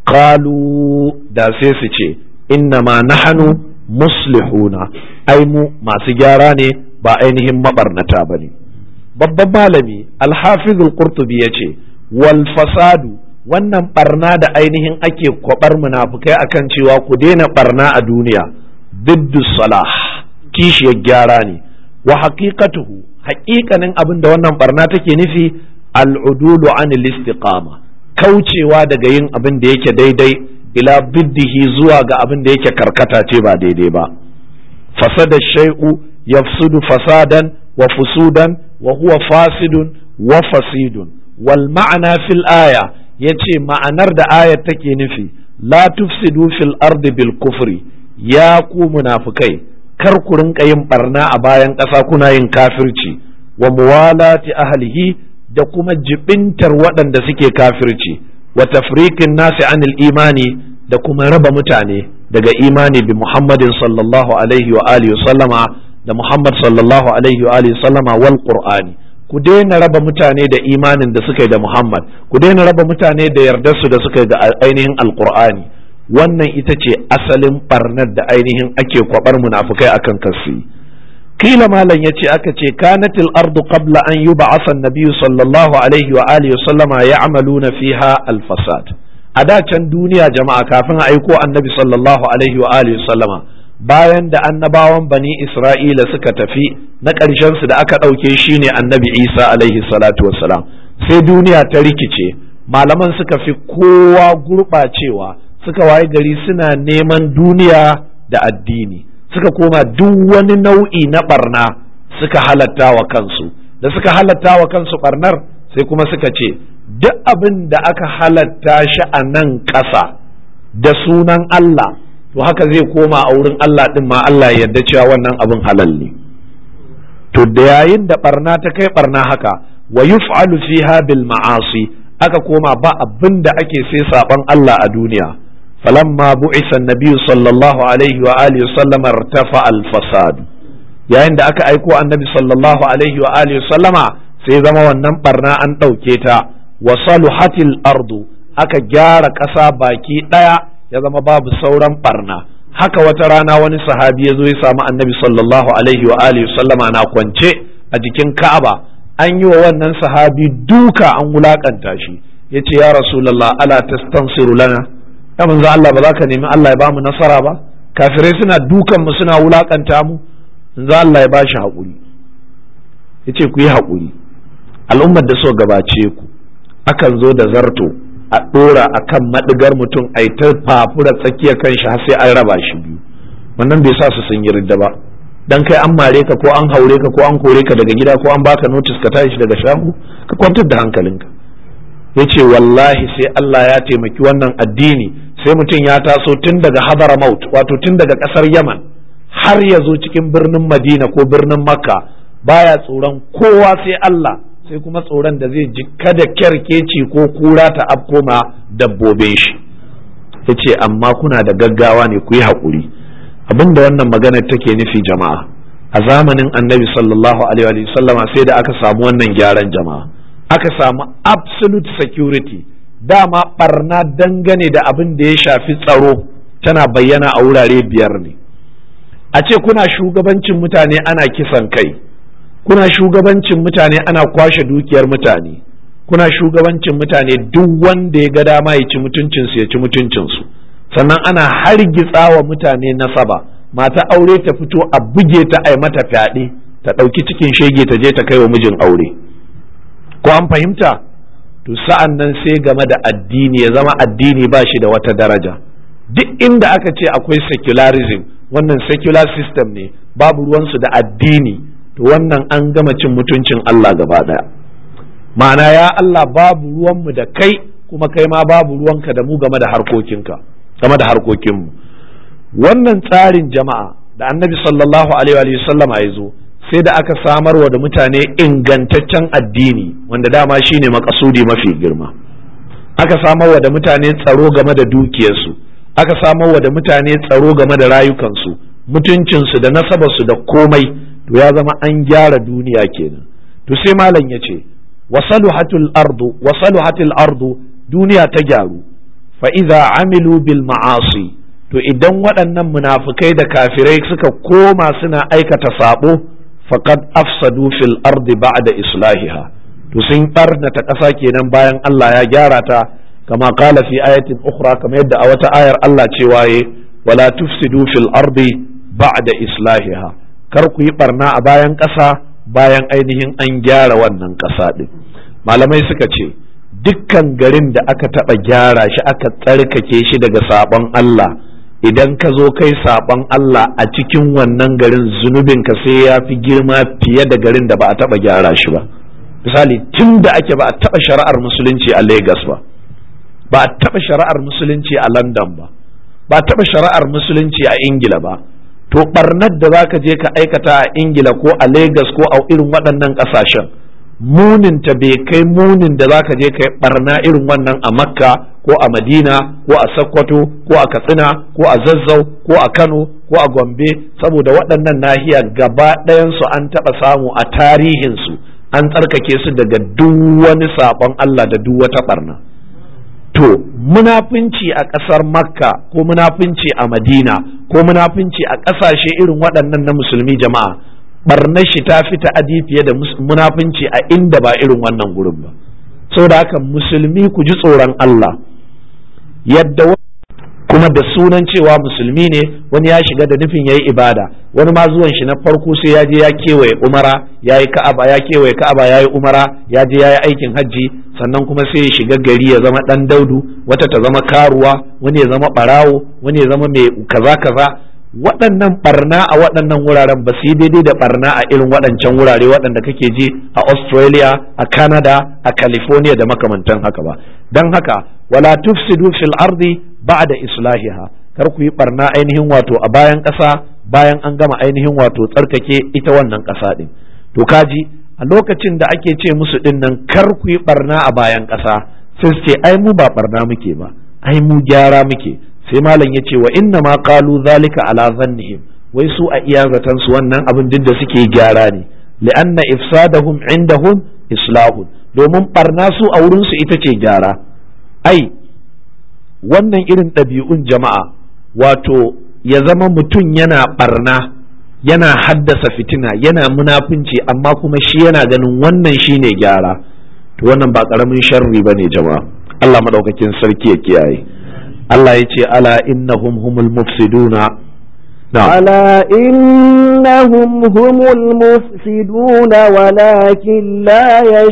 qalu da sai su ce inna ma nahnu muslihuna ai mu masu gyara ne ba ainihin mabarnata ba ne babban malami alhafiz al-qurtubi ya ce wal fasadu wannan barna da ainihin ake kwabar munafukai akan cewa ku daina barna a duniya diddu salah kishiyar gyara ne wa haqiqatuhu haƙiƙanin abin da wannan barna take nufi al'udulu anil istiqama kaucewa daga yin abin da yake daidai ila biddihi zuwa ga abin da yake karkata ce ba daidai ba fasada shay'u yafsudu fasadan wa fusudan wa huwa fasidun wa fasidun wal ma'ana fil aya yace ma'anar da ayar take nufi la tufsidu fil ardi bil kufri ya ku munafikai kar ku rinka yin barna a bayan ƙasa kuna yin kafirci wa muwalati ahlihi da kuma jibintar waɗanda suke kafirci wa tafriqin nasi anil imani da kuma raba mutane daga imani bi Muhammadin sallallahu alaihi wa alihi sallama da Muhammad sallallahu alaihi wa alihi sallama wal Qur'ani ku daina raba mutane da imanin da suka yi da Muhammad ku daina raba mutane da yardarsu da suka yi da ainihin alqur'ani wannan ita ce asalin barnar da ainihin ake kwabar munafukai akan kasu kila malam yace aka ce kanatil ardu qabla an yub'atha an-nabiy sallallahu alaihi wa alihi sallama ya'maluna fiha al-fasad a da can duniya jama'a kafin a aiko annabi sallallahu alaihi wa alihi sallama bayan da annabawan bani isra'ila suka tafi na ƙarshen su da aka ɗauke shi ne annabi isa alaihi salatu wassalam sai duniya ta rikice malaman suka fi kowa gurɓacewa suka waye gari suna neman duniya da addini suka koma duk wani nau'i na barna suka halatta wa kansu da suka halatta wa kansu barnar sai kuma suka ce duk abin da aka halatta shi a nan ƙasa da sunan Allah to haka zai koma a wurin Allah ɗin ma Allah ya yarda cewa wannan abin halal ne to da yayin da barna ta kai barna haka wa yuf'alu fiha bil ma'asi aka koma ba abin da ake sai saban Allah a duniya falamma bu'isa an-nabiy sallallahu alaihi wa alihi sallam irtafa al-fasad yayin da aka aiko annabi sallallahu alaihi wa alihi sallama sai zama wannan barna an ɗauke ta wa saluhatil ardu aka gyara ƙasa baki ɗaya ya zama babu sauran barna haka wata rana wani sahabi ya zo ya samu annabi sallallahu alaihi wa alihi sallama na kwance a jikin ka'aba an yi wa wannan sahabi duka an wulakanta shi ya ce ya rasulallah ala tastansiru lana ya manzo Allah ba za ka nemi Allah ya bamu nasara ba kafirai suna dukan mu suna wulakanta mu manzo Allah ya bashi haƙuri ya ce ku yi haƙuri al'ummar da so gabace ku akan zo da zarto a ɗora a kan maɗigar mutum a yi ta fafura tsakiya kan shi har sai an raba shi biyu wannan bai sa su sun yi ridda ba dan kai an mare ka ko an haure ka ko an kore ka daga gida ko an baka notice ka tashi daga shago ka kwantar da hankalinka ya ce wallahi sai Allah ya taimaki wannan addini sai mutum ya taso tun daga Hadramaut wato tun daga ƙasar Yaman har ya zo cikin birnin Madina ko birnin Makka baya tsoron kowa sai Allah sai kuma tsoron da zai ji kada kyarkeci ko kura ta afkoma dabbobin shi ya ce amma kuna da gaggawa ne ku yi haƙuri abinda wannan maganar take nufi jama'a a zamanin annabi sallallahu alaihi wa sallama sai da aka samu wannan gyaran jama'a aka samu absolute security dama barna dangane da abin da ya shafi tsaro tana bayyana a wurare biyar ne a ce kuna shugabancin mutane ana kisan kai kuna shugabancin mutane ana kwashe dukiyar mutane kuna shugabancin mutane duk wanda ya ga dama ya ci mutuncinsu ya ci mutuncinsu sannan ana hargitsa wa mutane nasaba mata aure ta fito a buge ta ai mata fyaɗe ta ɗauki cikin shege ta je ta kai wa mijin aure ko an fahimta to sa'an nan sai game da addini ya zama addini ba shi da wata daraja duk inda aka ce akwai secularism wannan secular system ne babu ruwansu da addini to wannan an gama cin mutuncin Allah gaba ɗaya ma'ana ya Allah babu ruwanmu da kai kuma kai ma babu ruwanka da mu game da harkokinka game da harkokinmu wannan tsarin jama'a da annabi sallallahu alaihi wa sallama ya zo sai da aka samarwa da mutane ingantaccen addini wanda dama shine makasudi mafi girma aka samarwa da mutane tsaro game da dukiyarsu aka samarwa da mutane tsaro game da rayukansu mutuncinsu da nasabarsu da komai to ya zama an gyara duniya kenan to sai malam ya ce wasaluhatul ardu wasaluhatul ardu duniya ta gyaru fa idza amilu bil ma'asi to idan waɗannan munafukai da kafirai suka koma suna aikata sabo faqad afsadu fil ardi ba'da islahiha to sun barnata ƙasa kenan bayan Allah ya gyara ta kama qala fi ayatin ukhra kamar yadda a wata ayar Allah cewa ye wala tufsidu fil ardi ba'da islahiha kar ku yi barna a bayan ƙasa bayan ainihin an gyara wannan ƙasa din malamai suka ce dukkan garin da aka taɓa gyara shi aka tsarkake shi daga sabon Allah idan ka zo kai saɓon Allah a cikin wannan garin zunubin ka sai ya fi girma fiye da garin da ba a taɓa gyara shi ba misali tun da ake ba a taɓa shari'ar musulunci a Legas ba ba a taɓa shari'ar musulunci a London ba ba a taɓa shari'ar musulunci a Ingila ba to ɓarnar da za ka je ka aikata a Ingila ko a Legas ko a irin waɗannan ƙasashen muninta bai kai munin da za ka je ka yi ɓarna irin wannan a Makka ko a madina ko a sokoto ko a katsina ko a zazzau ko a kano ko a gombe saboda waɗannan nahiya gaba ɗayansu an taɓa samu a tarihinsu an tsarkake su daga duk wani saɓon allah da duk wata ɓarna to munafunci a ƙasar makka ko munafunci a madina ko munafunci a ƙasashe irin waɗannan na musulmi jama'a ɓarnar shi ta fi ta'adi fiye da munafunci a inda ba irin wannan gurin ba saboda haka musulmi ku ji tsoron allah yadda kuma da sunan cewa musulmi ne wani ya shiga da nufin yayi ibada wani ma zuwan shi na farko sai ya je ya kewaye umara ya yi ka'aba ya kewaye ka'aba ya yi umara ya je ya yi aikin hajji sannan kuma sai ya shiga gari ya zama dan daudu wata ta zama karuwa wani ya zama barawo wani ya zama mai kaza kaza waɗannan barna a waɗannan wuraren ba su yi daidai da barna a irin waɗancan wurare waɗanda kake ji a australia a canada a california da makamantan haka ba don haka wala tufsidu fil ardi ba'da islahiha kar ku yi barna ainihin wato a bayan ƙasa bayan an gama ainihin wato tsarkake ita wannan ƙasa din to kaji a lokacin da ake ce musu din nan kar ku yi barna a bayan ƙasa sai su ce ai mu ba barna muke ba ai mu gyara muke sai malam ya ce wa inna ma qalu zalika ala zannihim wai su a iya zaton su wannan abin duk da suke gyara ne li'anna ifsadahum indahum islahun domin barna su a wurin su ita ce gyara ai wannan irin ɗabi'un jama'a wato ya zama mutum yana barna yana haddasa fitina yana munafunci amma kuma shi yana ganin wannan shine gyara to wannan ba ƙaramin sharri bane jama'a Allah madaukakin sarki ya kiyaye Allah ya ce ala innahum humul mufsiduna ألا إنهم هم المفسدون ولكن لا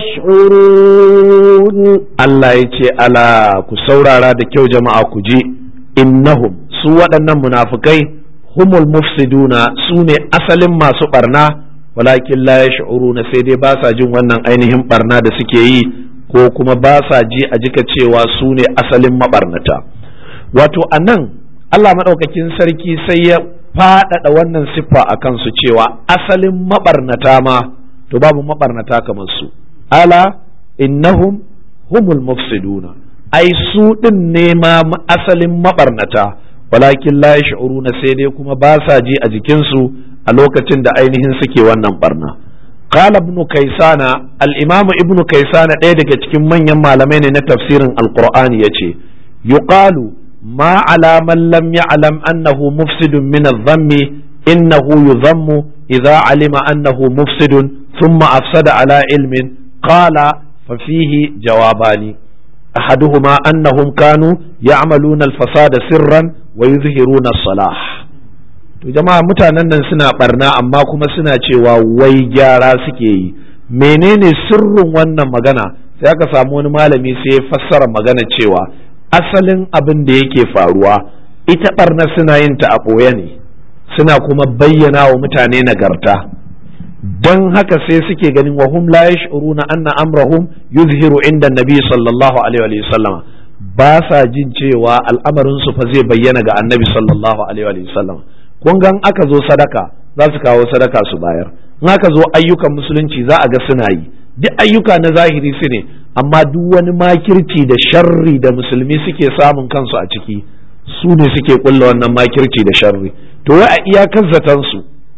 يشعرون Allah ya ce ala ku saurara da kyau jama'a ku ji innahum su waɗannan munafukai humul mufsiduna su ne asalin masu barna walakin la yash'uruna sai dai ba sa jin wannan ainihin barna da suke yi ko kuma ba sa ji a jika cewa su ne asalin mabarnata wato a nan Allah maɗaukakin sarki sai ya faɗaɗa wannan siffa a kansu cewa asalin maɓarnata ma to babu maɓarnata kamar su ala innahum humul mufsiduna ai su ɗin ne ma asalin maɓarnata walakin la na sai dai kuma ba sa ji a jikinsu a lokacin da ainihin suke wannan barna qala ibn kaisana al-imam ibn kaisana ɗaya daga cikin manyan malamai ne na tafsirin alqur'ani yace yuqalu ما على من لم يعلم أنه مفسد من الذم إنه يذم إذا علم أنه مفسد ثم أفسد على علم قال ففيه جوابان أحدهما أنهم كانوا يعملون الفساد سرا ويظهرون الصلاح to jama'a mutanen nan suna barna amma kuma suna cewa wai gyara suke yi menene sirrin wannan magana sai aka samu wani malami sai ya fassara magana cewa asalin abin da yake faruwa ita barna suna yin ta a ɓoye ne suna kuma bayyana wa mutane nagarta don haka sai suke ganin wa hum la yash'uruna anna amrahum yuzhiru inda nabi sallallahu alaihi wa sallama ba sa jin cewa al'amarin su fa zai bayyana ga annabi sallallahu alaihi wa sallama kun gan aka zo sadaka za su kawo sadaka su bayar in aka zo ayyukan musulunci za a ga suna yi duk ayyuka na zahiri su ne amma duk wani makirci da sharri da musulmi suke samun kansu a ciki su ne suke kulla wannan makirci da sharri to wai a iyakar zaton su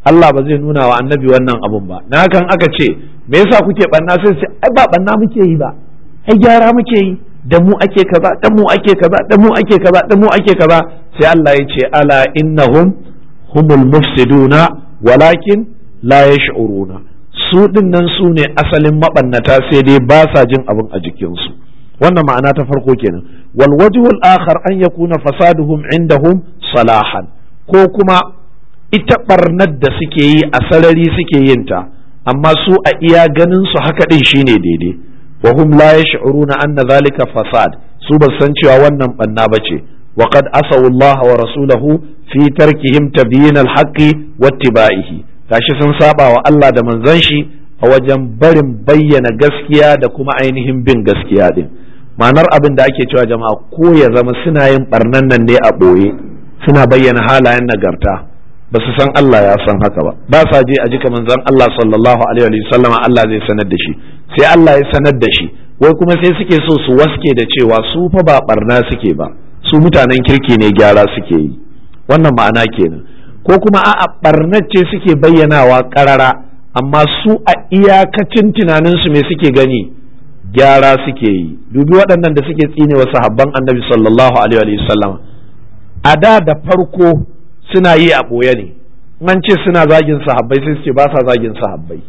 Allah ba zai nuna wa annabi wannan abun ba na hakan aka ce me yasa kuke banna sai ce ai ba banna muke yi ba ai gyara muke yi da mu ake kaza da mu ake kaza da mu ake kaza da mu ake kaza sai Allah ya ce ala innahum humul mufsiduna walakin la yash'uruna su dinnan su ne asalin mabannata sai dai ba sa jin abin a jikinsu wannan ma'ana ta farko kenan wal wajhul akhar an yakuna fasaduhum indahum salahan ko kuma ita barnar da suke yi a sarari suke yin ta amma su a iya ganin su haka din shine daidai wa hum la yash'uruna anna zalika fasad su ba san cewa wannan banna bace wa qad asaw Allah wa rasulahu fi tarkihim tabyin al-haqqi wattiba'ihi gashi sun saba wa Allah da manzon shi a wajen barin bayyana gaskiya da kuma ainihin bin gaskiya din ma'anar abin da ake cewa jama'a ko ya zama suna yin barnan nan ne a ɓoye suna bayyana halayen nagarta ba su san Allah ya san haka ba ba sa je a jika manzon Allah sallallahu alaihi wa sallam Allah zai sanar da shi sai Allah ya sanar da shi wai kuma sai suke so su waske da cewa su fa ba barna suke ba su mutanen kirki ne gyara suke yi wannan ma'ana kenan ko kuma a'a barnar ce suke bayyanawa karara amma su a iyakacin tunaninsu me suke gani gyara suke yi dubi waɗannan da suke tsine wa sahabban annabi sallallahu alaihi wa sallam a da da farko suna yi a ɓoye ne an ce suna zagin sahabbai sai su ce ba sa zagin sahabbai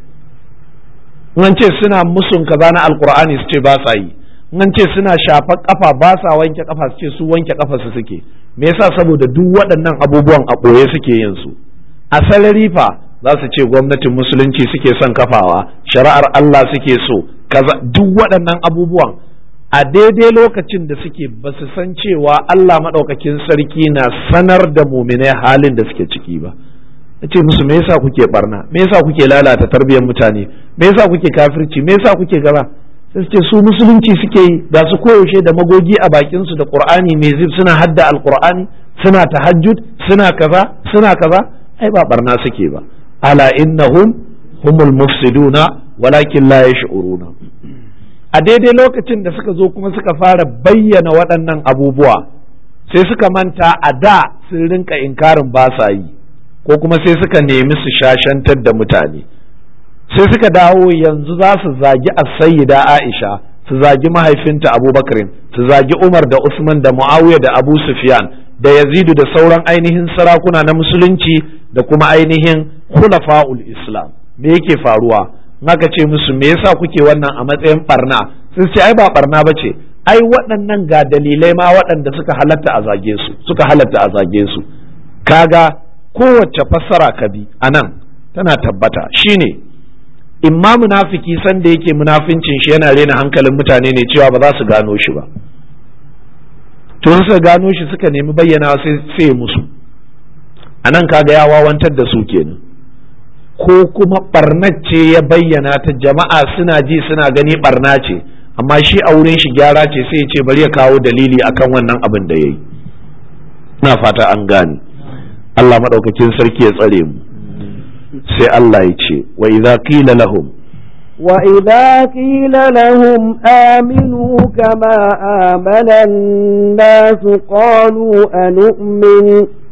an ce suna musun kaza na alkur'ani su ce ba sa yi an ce suna shafar kafa ba sa wanke kafa su ce su wanke kafa su suke me yasa saboda duk waɗannan abubuwan a ɓoye suke yin su a salari fa za su ce gwamnatin musulunci suke son kafawa shari'ar Allah suke so kaza duk waɗannan abubuwan a daidai lokacin da suke ba su san cewa Allah maɗaukakin sarki na sanar da muminai halin da suke ciki ba ce musu me yasa kuke barna me yasa kuke lalata tarbiyyar mutane me yasa kuke kafirci me yasa kuke gaza sai su ce su musulunci suke yi da su koyaushe da magogi a bakin su da qur'ani mai zib suna hadda alqur'ani suna tahajjud suna kaza suna kaza ai ba barna suke ba ala innahum humul mufsiduna walakin la yash'uruna a daidai lokacin da suka zo kuma suka fara bayyana waɗannan abubuwa sai suka manta a da sun rinka inkarin ba sa yi ko kuma sai suka nemi su shashantar da mutane sai suka dawo yanzu za su zagi sayyida aisha su zagi mahaifinta abubakarin su zagi umar da usman da muawiya da abu sufyan da yazidu da sauran ainihin sarakuna na musulunci da kuma ainihin khulafa'ul islam me yake faruwa naka ce musu me yasa kuke wannan a matsayin barna sun ce ai ba barna ba ce ai waɗannan ga dalilai ma waɗanda suka halatta a zage su suka halatta a zage su kaga kowace fassara ka bi a nan tana tabbata shine imma munafiki sanda yake munafincin shi yana rena hankalin mutane ne cewa ba za su gano shi ba to suka gano shi suka nemi bayyana sai musu a nan kaga ya wawantar da su kenan ko kuma barnar ce ya bayyana ta jama'a suna ji suna gani barna ce amma shi a wurin shi gyara ce sai ya ce bari ya kawo dalili akan wannan abin da ya yi na fata an gane Allah maɗaukakin sarki ya tsare mu sai Allah ya ce wa idza qila lahum وإذا قيل لهم آمنوا كما آمن الناس قالوا أنؤمن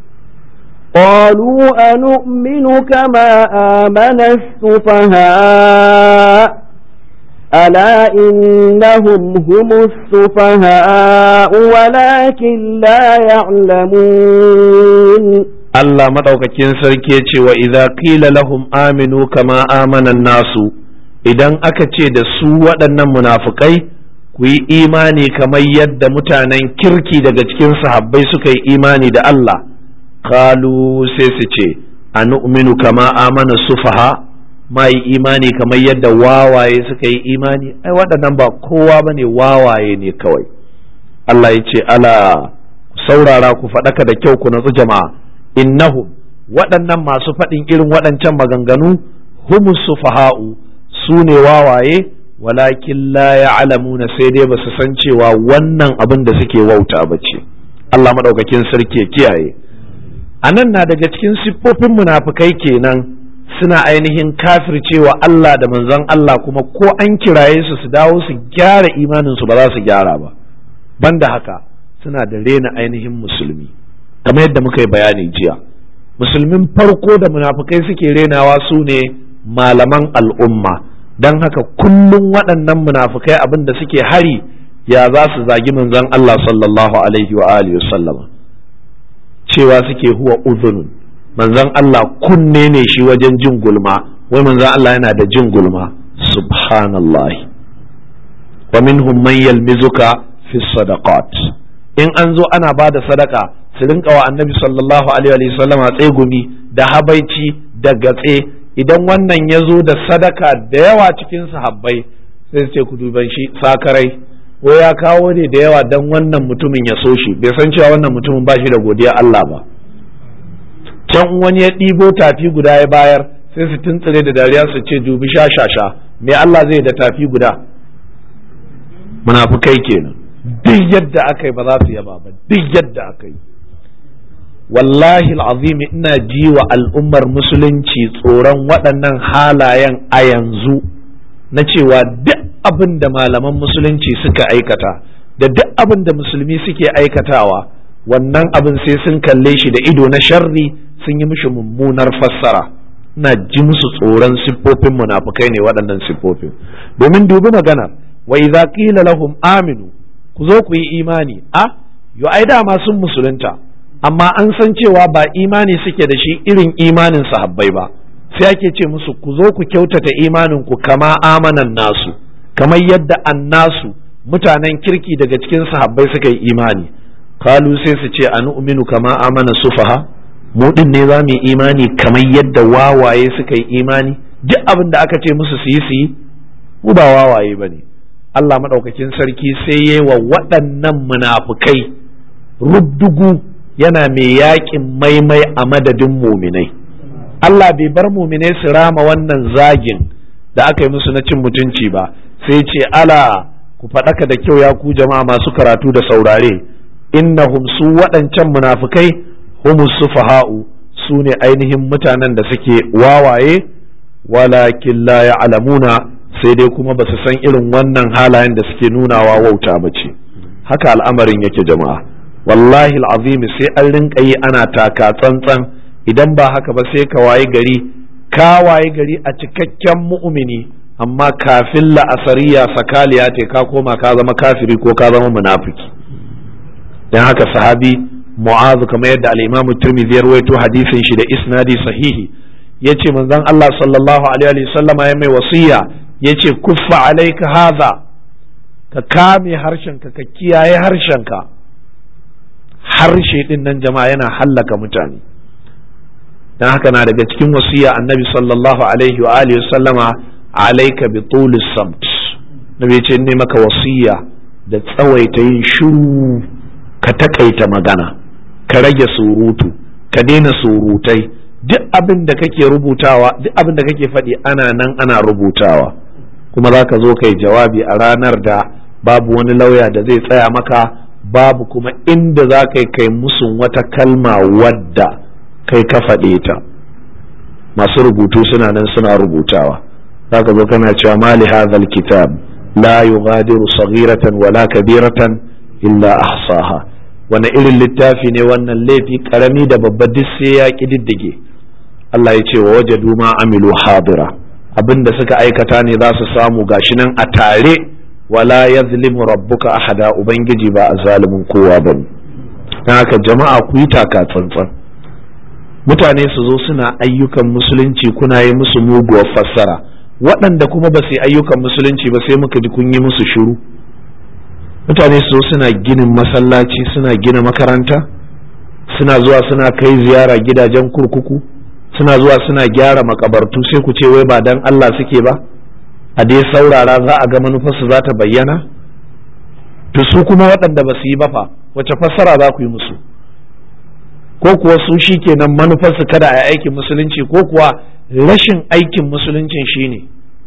قالوا أنؤمن كما آمن السفهاء ألا إنهم هم السفهاء ولكن لا يعلمون Allah maɗaukakin sarki ya ce wa idza qila lahum aminu kama amana nasu idan aka ce da su waɗannan munafukai ku yi imani kamar yadda mutanen kirki daga cikin sahabbai suka yi imani da Allah kalu sai su ce a nu'minu kama amana sufaha ma yi imani kamar yadda wawaye suka yi imani ai waɗannan ba kowa ba ne wawaye ne kawai Allah ya ce ala saurara ku faɗaka da kyau ku natsu jama'a innahum waɗannan masu faɗin irin waɗancan maganganu humus sufaha'u su ne wawaye walakin la ya'lamuna sai dai ba su san cewa wannan abin da suke wauta ba ce Allah maɗaukakin sarki ya kiyaye a nan na daga cikin siffofin munafukai kenan suna ainihin kafircewa Allah da manzon Allah kuma ko an kiraye su su dawo su gyara imaninsu ba za su gyara ba banda haka suna da rena ainihin musulmi kamar yadda muka yi bayani jiya musulmin farko da munafukai suke renawa su ne malaman al'umma don haka kullum waɗannan munafukai abin da suke hari ya za su zagi manzon Allah sallallahu alaihi wa alihi sallama cewa suke huwa uzunun manzon Allah kunne ne shi wajen jin gulma wai manzon Allah yana da jin gulma subhanallah wa minhum man yalmizuka fi sadaqat in an zo ana ba da sadaka su rinka wa annabi sallallahu alaihi wa sallama tsegumi da habaici da gatse idan wannan ya zo da sadaka da yawa cikin sahabbai sai su ce ku duban shi sakarai ko ya kawo ne da yawa don wannan mutumin ya so shi bai san cewa wannan mutumin ba shi da godiya Allah ba can wani ya ɗibo tafi guda ya bayar sai su tuntsire da dariya su ce dubi sha sha sha me Allah zai da tafi guda munafukai kenan duk yadda aka yi ba za su yaba ba duk yadda aka yi wallahi al'azimi ina ji wa al'ummar musulunci tsoron waɗannan halayen a yanzu na cewa duk abin da malaman musulunci suka aikata da duk abin da musulmi suke aikatawa wannan abin sai sun kalle shi da ido na sharri sun yi mishi mummunar fassara ina ji musu tsoron siffofin munafukai ne waɗannan siffofin domin dubi magana wa idza qila lahum aminu ku zo ku yi imani a yo ai dama sun musulunta amma an san cewa ba imani suke da shi irin imanin sahabbai ba sai ake ce musu ku zo ku kyautata imanin ku kama amanan nasu kamar yadda annasu mutanen kirki daga cikin sahabbai suka yi imani kalu sai su ce a nu'minu kama amana sufaha mu din ne za mu yi imani kamar yadda wawaye suka yi imani duk abin da aka ce musu su yi su yi mu ba wawaye ba ne Allah maɗaukakin sarki sai yi wa waɗannan munafukai rubdugu yana mai yaƙin maimai a madadin muminai Allah bai bar muminai su rama wannan zagin da aka yi musu na cin mutunci ba sai ce ala ku faɗaka da kyau ya ku jama'a masu karatu da saurare innahum su waɗancan munafukai humus sufaha'u su ne ainihin mutanen da suke wawaye walakin la ya'lamuna sai dai kuma ba su san irin wannan halayen da suke nunawa wauta ba ce haka al'amarin yake jama'a wallahi al'azim sai an rinka yi ana taka tsantsan idan ba haka ba sai ka waye gari ka waye gari a cikakken mu'mini amma kafin la'asariya sakaliya te ka koma ka zama kafiri ko ka zama munafiki dan haka sahabi mu'azu kamar yadda al-imamu tirmidhi ya rawaito hadisin shi da isnadi sahihi yace manzon Allah sallallahu alaihi wa sallama ya mai wasiya yace kuffa alaika haza ka kame harshenka ka kiyaye harshenka harshe din nan jama'a yana hallaka mutane dan haka na daga cikin wasiya annabi sallallahu alaihi wa alihi sallama alaika bi tulis samt nabi yace ne maka wasiya da tsawaita yin shiru ka takaita magana ka rage surutu ka daina surutai duk abin da kake rubutawa duk abin da kake faɗi ana nan ana rubutawa kuma za ka zo kai jawabi a ranar da babu wani lauya da zai tsaya maka babu kuma inda za ka kai musun wata kalma wadda kai ka faɗe ta masu rubutu suna nan suna rubutawa za ka zo kana cewa mali hadhal kitab la yughadiru saghiratan wala kabiratan illa ahsaha wani irin littafi ne wannan laifi karami da babba duk sai ya kididdige Allah ya ce wa wajadu ma amilu hadira abin da suka aikata ne za su samu gashi nan a tare wala yazlimu rabbuka ahada ubangiji ba a zalimin kowa ba don haka jama'a ku yi taka tsantsan mutane su zo suna ayyukan musulunci kuna yi musu muguwar fassara waɗanda kuma ba su yi ayyukan musulunci ba sai muka ji kun yi musu shiru mutane su zo suna ginin masallaci suna gina makaranta suna zuwa suna kai ziyara gidajen kurkuku suna zuwa suna gyara makabartu sai ku ce wai ba dan Allah suke ba a dai saurara za a ga manufarsu za ta bayyana to su kuma waɗanda ba su yi ba fa wace fassara za ku yi musu ko kuwa su shi kenan manufarsu kada a aikin musulunci ko kuwa rashin aikin musuluncin shine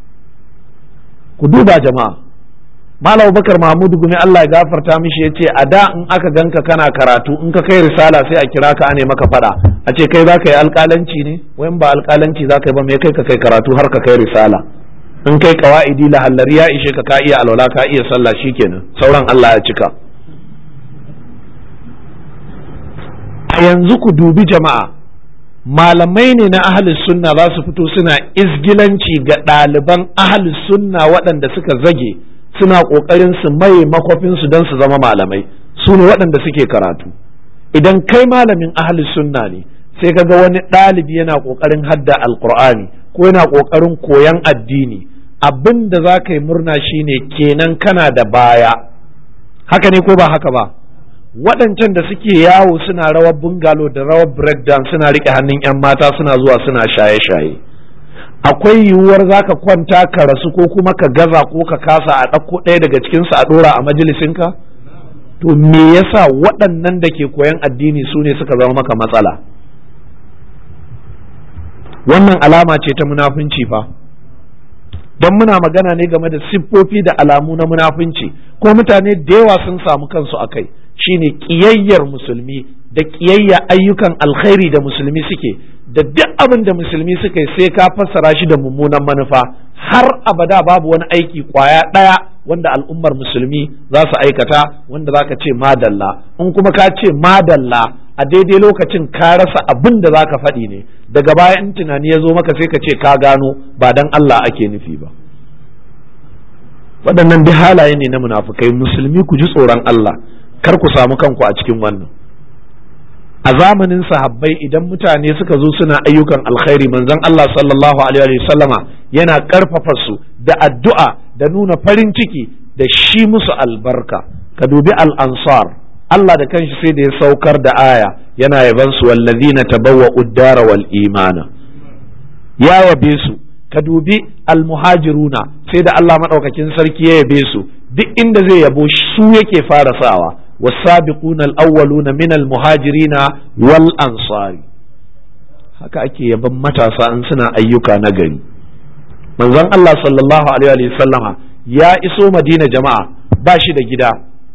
ku duba jama'a Malam Bakar Mahmud Gumi Allah ya gafarta mishi yace a da in aka ganka kana karatu in ka kai risala sai a kira ka ane maka fada a ce kai zaka yi alƙalanci ne wayan ba alƙalanci zaka yi ba me kai ka kai karatu har ka kai risala in kai qawaidi la hallari ya ishe ka ka iya alwala ka iya sallah shikenan sauran Allah ya cika a yanzu ku dubi jama'a malamai ne na ahalus sunna za su fito suna izgilanci ga ɗaliban ahalus sunna waɗanda suka zage suna ƙoƙarin su mai makwafinsu don su zama malamai su ne waɗanda suke karatu idan kai malamin ahalus sunna ne sai ka ga wani ɗalibi yana ƙoƙarin hadda alƙur'ani ko yana ƙoƙarin koyan addini abin da za ka yi murna shine kenan kana da baya haka ne ko ba haka ba waɗancan da suke yawo suna rawar bungalo da rawar breakdown suna riƙe hannun 'yan mata suna zuwa suna shaye-shaye akwai yiwuwar za ka kwanta ka rasu ko kuma ka gaza ko ka kasa a ɗauko ɗaya daga cikinsu a ɗora a majalisinka to me yasa waɗannan da ke koyan addini su ne suka zama maka matsala wannan alama ce ta munafunci fa don muna magana ne game da siffofi da alamu na munafunci ko mutane da yawa sun samu kansu a kai shine ƙiyayyar musulmi da ƙiyayya ayyukan alkhairi da musulmi suke da duk abin da musulmi suka yi sai ka fassara shi da mummunan manufa har abada babu wani aiki kwaya ɗaya wanda al'ummar musulmi za su aikata wanda za ka ce madalla in kuma ka ce madalla a daidai lokacin ka rasa abin da za ka faɗi ne daga baya in tunani ya zo maka sai ka ce ka gano ba dan Allah ake nufi ba waɗannan duk halaye ne na munafukai musulmi ku ji tsoron Allah kar ku samu kanku a cikin wannan a zamanin sahabbai idan mutane suka zo suna ayyukan alkhairi manzon Allah sallallahu alaihi wa sallama yana karfafa su da addu'a da nuna farin ciki da shi musu albarka ka dubi al-ansar Allah da kanshi sai da ya saukar da aya yana yaban su wallazina tabawwa uddara wal imana ya yabe su ka dubi almuhajiruna sai da Allah madaukakin sarki ya yabe su duk inda zai yabo su yake fara sawa والسابقون الأولون من المهاجرين والأنصار haka ake yaban matasa in suna ayyuka na gari manzon Allah sallallahu alaihi wa sallama ya iso madina jama'a ba shi da gida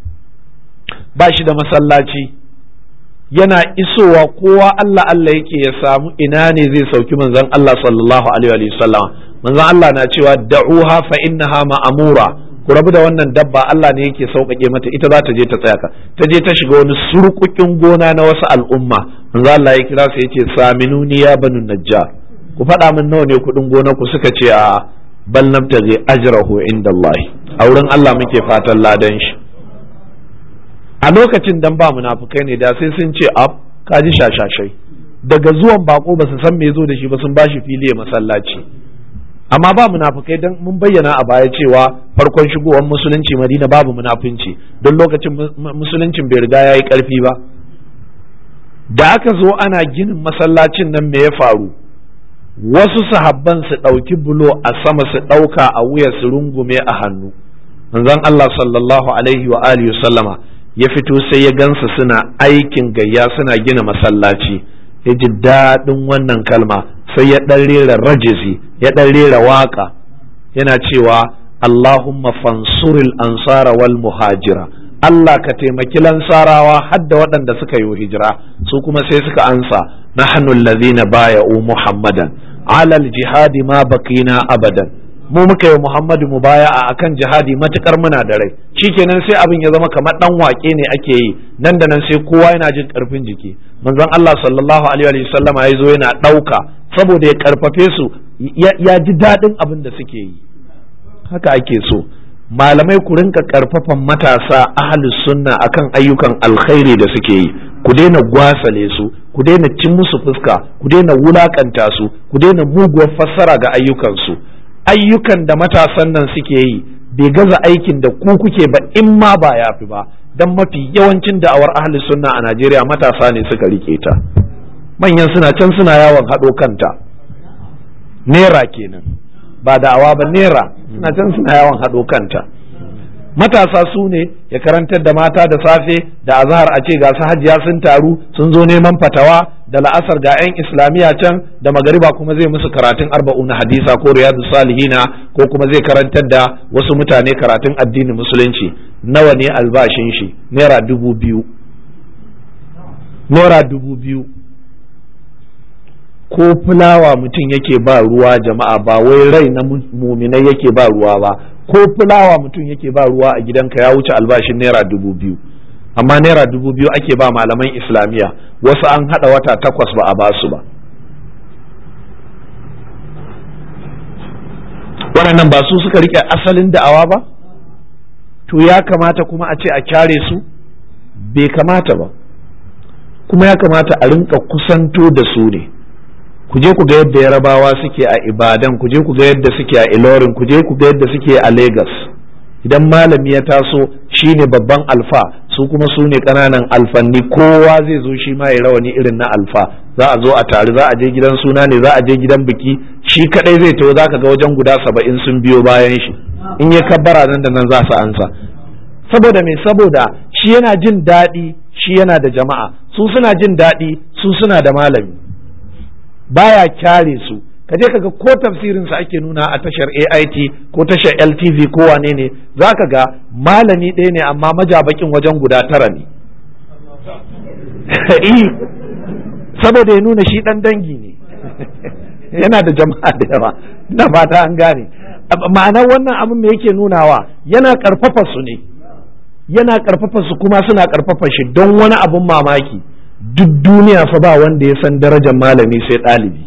ba shi da masallaci yana isowa kowa Allah Allah yake ya samu ina ne zai sauki manzon Allah sallallahu alaihi wa sallama manzon Allah na cewa da'uha fa innaha ma'amura ku rabu da wannan dabba Allah ne yake sauƙaƙe mata ita za ta je ta tsaya ka ta je ta shiga wani surkukin gona na wasu al'umma manzo Allah ya kira su yace saminuni ya banu najjar ku faɗa min nawa ne kuɗin gona ku suka ce a bal nabtaghi ajrahu inda Allah a wurin Allah muke fatan ladan shi a lokacin dan ba munafukai ne da sai sun ce ab kaji shashashai daga zuwan bako ba su san me zo da shi ba sun bashi fili masallaci amma ba munafukai don mun bayyana a baya cewa farkon shigowar musulunci madina babu munafunci don lokacin musuluncin bai riga ya yi ƙarfi ba da aka zo ana ginin masallacin nan me ya faru wasu sahabban su ɗauki bulo a sama su ɗauka a wuya su rungume a hannu manzon Allah sallallahu alaihi wa alihi sallama ya fito sai ya gansa suna aikin gayya suna gina masallaci ya ji daɗin wannan kalma sai ya ɗan rera rajizi ya ɗan rera waƙa yana cewa Allahumma fansuril ansara wal muhajira Allah ka taimaki lansarawa hadda waɗanda suka yi hijira su kuma sai suka ansa nahnu allazina baya'u muhammadan alal jihadi ma baqina abadan mu muka yi muhammadu mu baya a akan jihadi matukar muna da rai shikenan sai abin ya zama kamar dan wake ne ake yi nan da nan sai kowa yana jin karfin jiki manzon Allah sallallahu alaihi wa sallama ya zo yana ɗauka saboda ya karfafe su ya ji daɗin abin da suke yi haka ake so malamai ku rinka karfafan matasa ahli sunna akan ayyukan alkhairi da suke yi ku daina gwasale su ku daina cin musu fuska ku daina wulakanta su ku daina muguwar fassara ga ayyukansu ayyukan da matasan nan suke yi bai gaza aikin da ku kuke ba in ma ba ya fi ba don mafi yawancin da'awar ahli sunna a Najeriya matasa ne suka rike ta manyan suna can suna yawon haɗo kanta nera kenan ba da'awa ba nera suna can suna yawon haɗo kanta matasa su ne ya karantar da mata da safe da azahar a ce ga su hajiya sun taru sun zo neman fatawa da la'asar ga 'yan islamiyya can da magariba kuma zai musu karatun arba'un hadisa ko riyadu salihina ko kuma zai karantar da wasu mutane karatun addinin musulunci nawa ne albashin shi naira dubu biyu naira dubu biyu ko fulawa mutum yake ba ruwa jama'a ba wai rai na muminai yake ba ruwa ba ko fulawa mutum yake ba ruwa a gidanka ya wuce albashin naira dubu biyu amma naira dubu biyu ake ba malaman islamiyya wasu an hada wata takwas ba a ba su ba waɗannan ba su suka rike asalin da'awa ba to ya kamata kuma a ce a kyare su bai kamata ba kuma ya kamata a rinka kusanto da su ne ku je ku ga yadda yarabawa suke a ibadan ku je ku ga yadda suke a ilorin ku je ku ga yadda suke a lagos idan malami ya taso shi ne babban alfa su kuma su ne ƙananan alfanni kowa zai zo shi ma ya rawani irin na alfa za a zo a tare za a je gidan suna ne za a je gidan biki shi kadai zai taho za ka ga wajen guda saba'in sun biyo bayan shi in ya kabbara nan da nan za su ansa saboda me saboda shi yana jin daɗi shi yana da jama'a su suna jin daɗi su suna da malami baya kyare su ka je kaga ko tafsirin sa ake nuna a tashar AIT ko tashar LTV ko wane ne zaka ga malami ɗaya ne amma majabakin wajen guda tara ne saboda ya nuna shi ɗan dangi ne yana da jama'a da yawa ina fata an gane ma'anar wannan abin me yake nunawa yana karfafa su ne yana karfafa su kuma suna karfafa shi don wani abin mamaki duk duniya fa ba wanda ya san darajar malami sai ɗalibi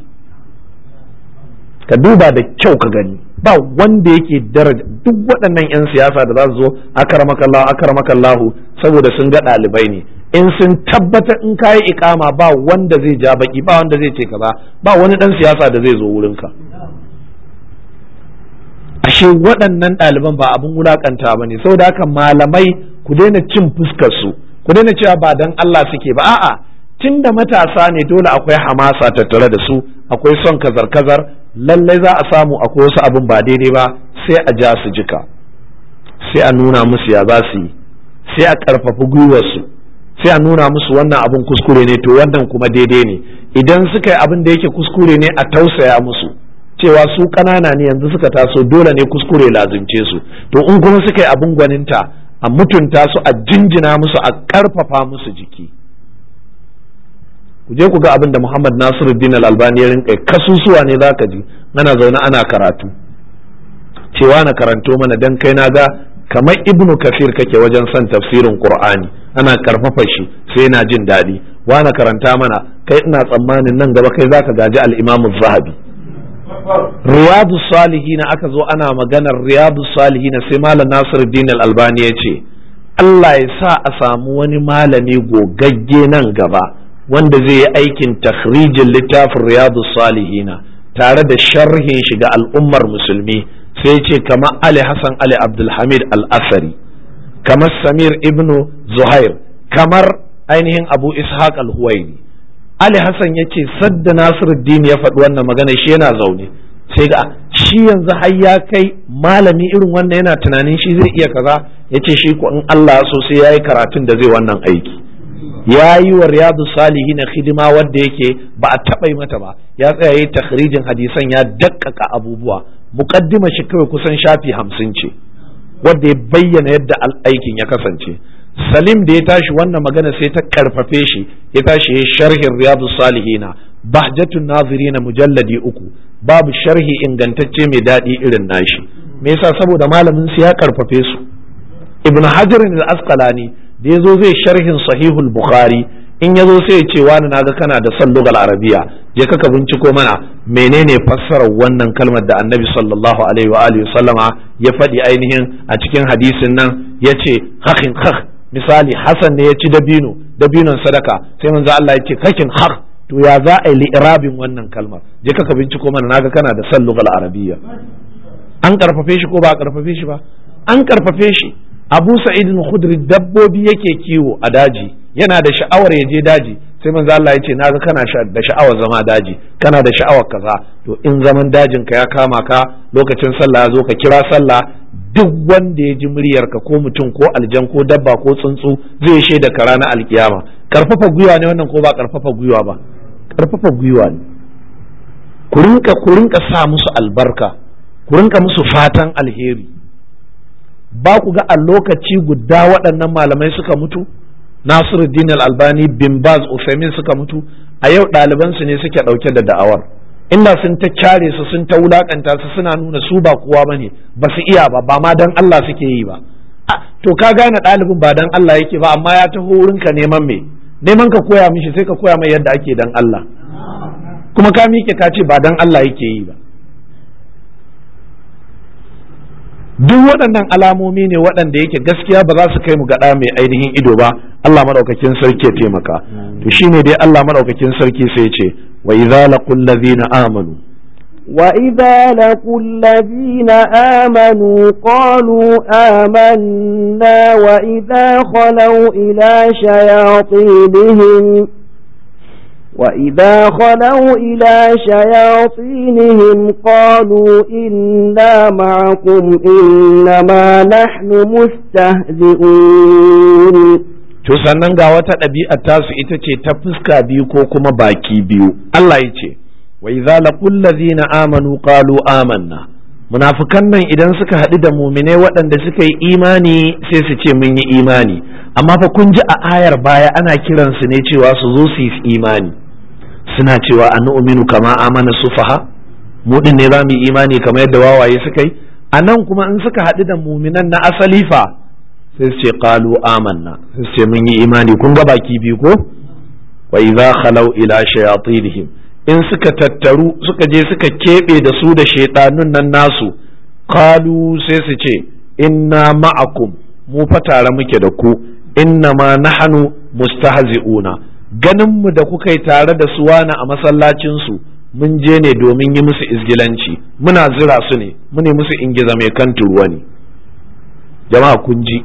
ka duba da kyau ka gani ba wanda yake daraja duk waɗannan 'yan siyasa da za su zo akaramakallahu akaramakallahu saboda sun ga ɗalibai ne in sun tabbatar in kayi ikama ba wanda zai ja baki ba wanda zai ce kaza ba wani ɗan siyasa da zai zo wurinka ashe waɗannan ɗaliban ba abin wulakanta ba ne saboda haka malamai ku daina cin fuskar su ku daina cewa ba dan Allah suke ba a'a tun da matasa ne dole akwai hamasa tattare da su akwai son kazar-kazar lallai za a samu akwai wasu abin ba daidai ba sai a ja su jika sai a nuna musu ya za su yi sai a ƙarfafi gwiwarsu sai a nuna musu wannan abin kuskure ne to wannan kuma daidai ne idan suka yi abin da yake kuskure ne a tausaya musu cewa su ƙanana ne yanzu suka taso dole ne kuskure lazimce su to in kuma suka yi abin gwaninta a mutunta su a jinjina musu a ƙarfafa musu jiki ku je ku ga abin da Muhammad Nasiruddin Al-Albani ya rinka kasusuwa ne zaka ji ana zaune ana karatu cewa na karanto mana dan kai na ga kamar Ibnu Kafir kake wajen son tafsirin Qur'ani ana karfafa shi sai na jin daɗi wa na karanta mana kai ina tsammanin nan gaba kai zaka gaji al-Imam zahabi Riyadu Salihin aka zo ana maganar Riyadu Salihin sai Malam Nasiruddin Al-Albani ya ce Allah ya sa a samu wani malami gogagge nan gaba wanda zai yi aikin takhrijin littafin riyadu salihina tare da sharhin shi ga al'ummar musulmi sai ce kamar ali hassan ali abdulhamid al-asari kamar samir ibnu zuhair kamar ainihin abu ishaq al-huwaini ali hassan ya ce sadda nasiruddin ya faɗi wannan magana shi yana zaune sai ga shi yanzu har ya kai malami irin wannan yana tunanin shi zai iya kaza ya ce shi ko in allah so sai ya yi karatun da zai wannan aiki ya yi wa riyadu salihi na hidima wadda yake ba a taɓa yi mata ba ya tsaya yi takhrijin hadisan ya dakkaka abubuwa muqaddima shi kawai kusan shafi hamsin ce wadda ya bayyana yadda aikin ya kasance salim da ya tashi wannan magana sai ta karfafe shi ya tashi ya sharhin riyadu salihina bahjatun nazirina mujalladi uku babu sharhi ingantacce mai daɗi irin nashi me yasa saboda malamin su ya karfafe su ibn hajar al-asqalani da ya zo zai sharhin sahihul bukhari in ya zo sai ya ce wani naga kana da son lugal arabiya je ka binciko mana menene fassarar wannan kalmar da annabi sallallahu alaihi wa alihi sallama ya faɗi ainihin a cikin hadisin nan ya ce hakin hak misali hasan ne ya ci dabino dabinon sadaka sai manzo Allah ya ce hakin hak to ya za a yi li'irabin wannan kalmar je ka binciko mana naga kana da son lugal arabiya an karfafe shi ko ba a karfafe shi ba an karfafe shi abu sa'id khudri dabbobi yake kiwo a daji yana da sha'awar ya je daji sai manzo Allah ya ce naga kana da sha'awar zama daji kana da sha'awar kaza to in zaman dajin ka ya kama ka lokacin sallah ya zo ka kira sallah duk wanda ya ji muryar ka ko mutum ko aljan ko dabba ko tsuntsu zai shaida ka ranar alkiyama karfafa gwiwa ne wannan ko ba karfafa gwiwa ba karfafa gwiwa ne ku rinka ku rinka sa musu albarka ku rinka musu fatan alheri ba ku ga a lokaci guda waɗannan malamai suka mutu Nasiruddin Al-Albani bin Baz Uthaymeen suka mutu a yau ɗalibansu ne suke ɗauke da da'awar inda sun ta kyare su sun ta wulakanta su suna nuna su ba kowa bane ba su iya ba ba ma dan Allah suke yi ba to ka gane ɗalibin ba dan Allah yake ba amma ya taho wurinka neman me neman ka koya mishi sai ka koya mai yadda ake dan Allah kuma ka miƙe ka ce ba dan Allah yake yi ba duk waɗannan alamomi ne waɗanda yake gaskiya ba za su kai mu gaɗa mai ainihin ido ba Allah maɗaukakin sarki ya taimaka to shine dai Allah maɗaukakin sarki sai ya ce wa idza laqul ladina amanu وإذا لقوا الذين آمنوا قالوا آمنا وإذا خلوا إلى شياطينهم وإذا خلوا إلى شياطينهم قالوا إنا معكم إنما نحن مستهزئون to sannan ga wata ɗabi'a tasu ita ce ta fuska biyu ko kuma baki biyu Allah ya ce wa idza laqul ladzina amanu qalu amanna munafikan nan idan suka haɗu da muminai waɗanda suka yi imani sai su ce mun yi imani amma fa kun ji a ayar baya ana kiransu ne cewa su zo su yi imani suna cewa an nu'minu kama amana sufaha mu din ne za mu yi imani kamar yadda wawaye suka yi a nan kuma in suka haɗu da muminan na asali fa sai su ce qalu amanna sai su ce mun yi imani kun ga baki biyu ko wa idza khalau ila shayatinihim in suka tattaru suka je suka keɓe da su da shaitanun nan nasu qalu sai su ce inna ma'akum mu fa tare muke da ku inna ma nahnu mustahzi'una ganin mu da kuka yi tare da su wani a masallacin su mun je ne domin yi musu izgilanci muna zira su ne mune musu ingiza mai kan turuwa ne jama'a kun ji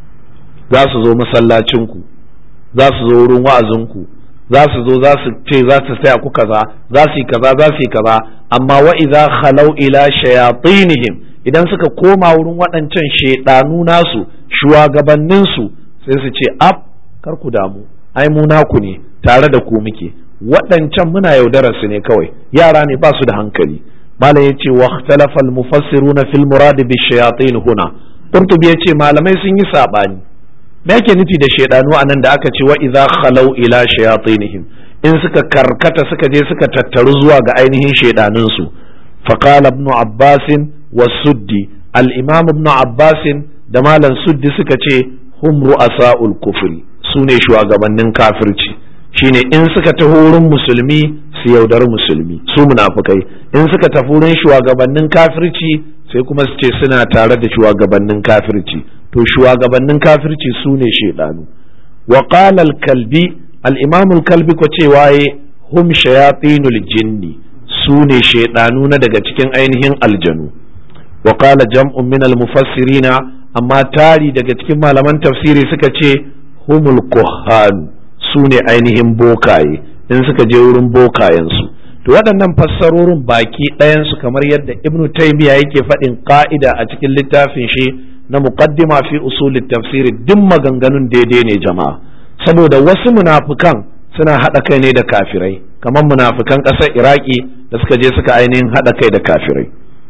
za su zo masallacin ku za su zo wurin wa'azin ku za su zo za su ce za su saya ku kaza za su yi kaza za su yi kaza amma wa idza khalau ila shayatinihim idan suka koma wurin waɗancan shaidanu nasu shugabannin su sai su ce ab kar ku damu ai mu naku ne tare da ku muke waɗancan muna yaudarar su ne kawai yara ne ba su da hankali malam yace wa ikhtalafa al-mufassiruna fil murad bi shayatin huna qurtubi yace malamai sun yi sabani me yake nufi da shaidanu a nan da aka ce wa idza khalau ila shayatinihim in suka karkata suka je suka tattaru zuwa ga ainihin shaidanun su fa qala ibn abbas wa suddi al imam ibn abbas da malam suddi suka ce hum ru'asaul kufri sune shugabannin kafirci shine in suka taho wurin musulmi su yaudar musulmi su munafukai in suka tafi wurin shugabannin kafirci sai kuma su ce suna tare da shugabannin kafirci to shugabannin kafirci su ne shaidanu wa qala al-kalbi al-imam al-kalbi ko cewa ye hum shayatinul jinni su ne shaidanu na daga cikin ainihin aljanu wa qala jam'un min al-mufassirina amma tari daga cikin malaman tafsiri suka ce humul kuhan su ne ainihin bokaye in suka je wurin bokayensu to waɗannan fassarorin baki ɗayansu kamar yadda ibnu taymiya yake faɗin ƙa'ida a cikin littafin shi na muqaddima fi usulit tafsiri duk maganganun daidai ne jama'a saboda wasu munafukan suna haɗa kai ne da kafirai kamar munafukan ƙasar iraki da suka je suka ainihin haɗa kai da kafirai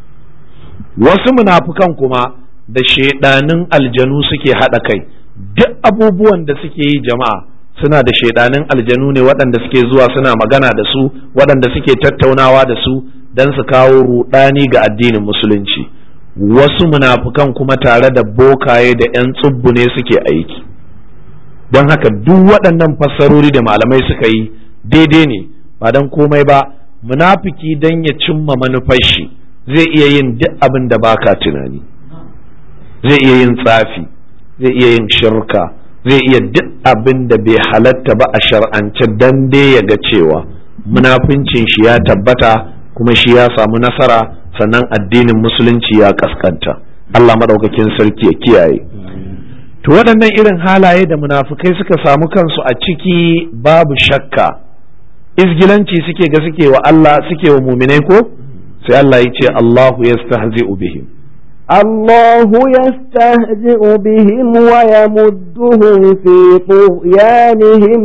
wasu munafukan kuma da shaidanin aljanu suke haɗa kai duk abubuwan da suke yi jama'a suna da shaidanin aljanu ne waɗanda suke zuwa suna magana da su waɗanda suke tattaunawa da su don su kawo ruɗani ga addinin musulunci wasu munafukan kuma tare da bokaye da 'yan tsubbu ne suke aiki don haka duk waɗannan fassarori da malamai suka yi daidai ne ba don komai ba munafiki don ya cimma manufar shi zai iya yin duk abin da baka tunani zai iya yin tsafi zai iya yin shirka zai iya duk abin da bai halatta ba a shar'ance dan dai ya ga cewa munafincin shi ya tabbata kuma shi ya samu nasara sannan addinin musulunci ya kaskanta Allah maɗaukakin sarki ya kiyaye to waɗannan irin halaye da munafukai suka samu kansu a ciki babu shakka izgilanci suke ga suke wa Allah suke wa muminai ko sai Allah ya ce Allahu yastahzi'u bihim الله يستهزئ بهم ويمدهم في طغيانهم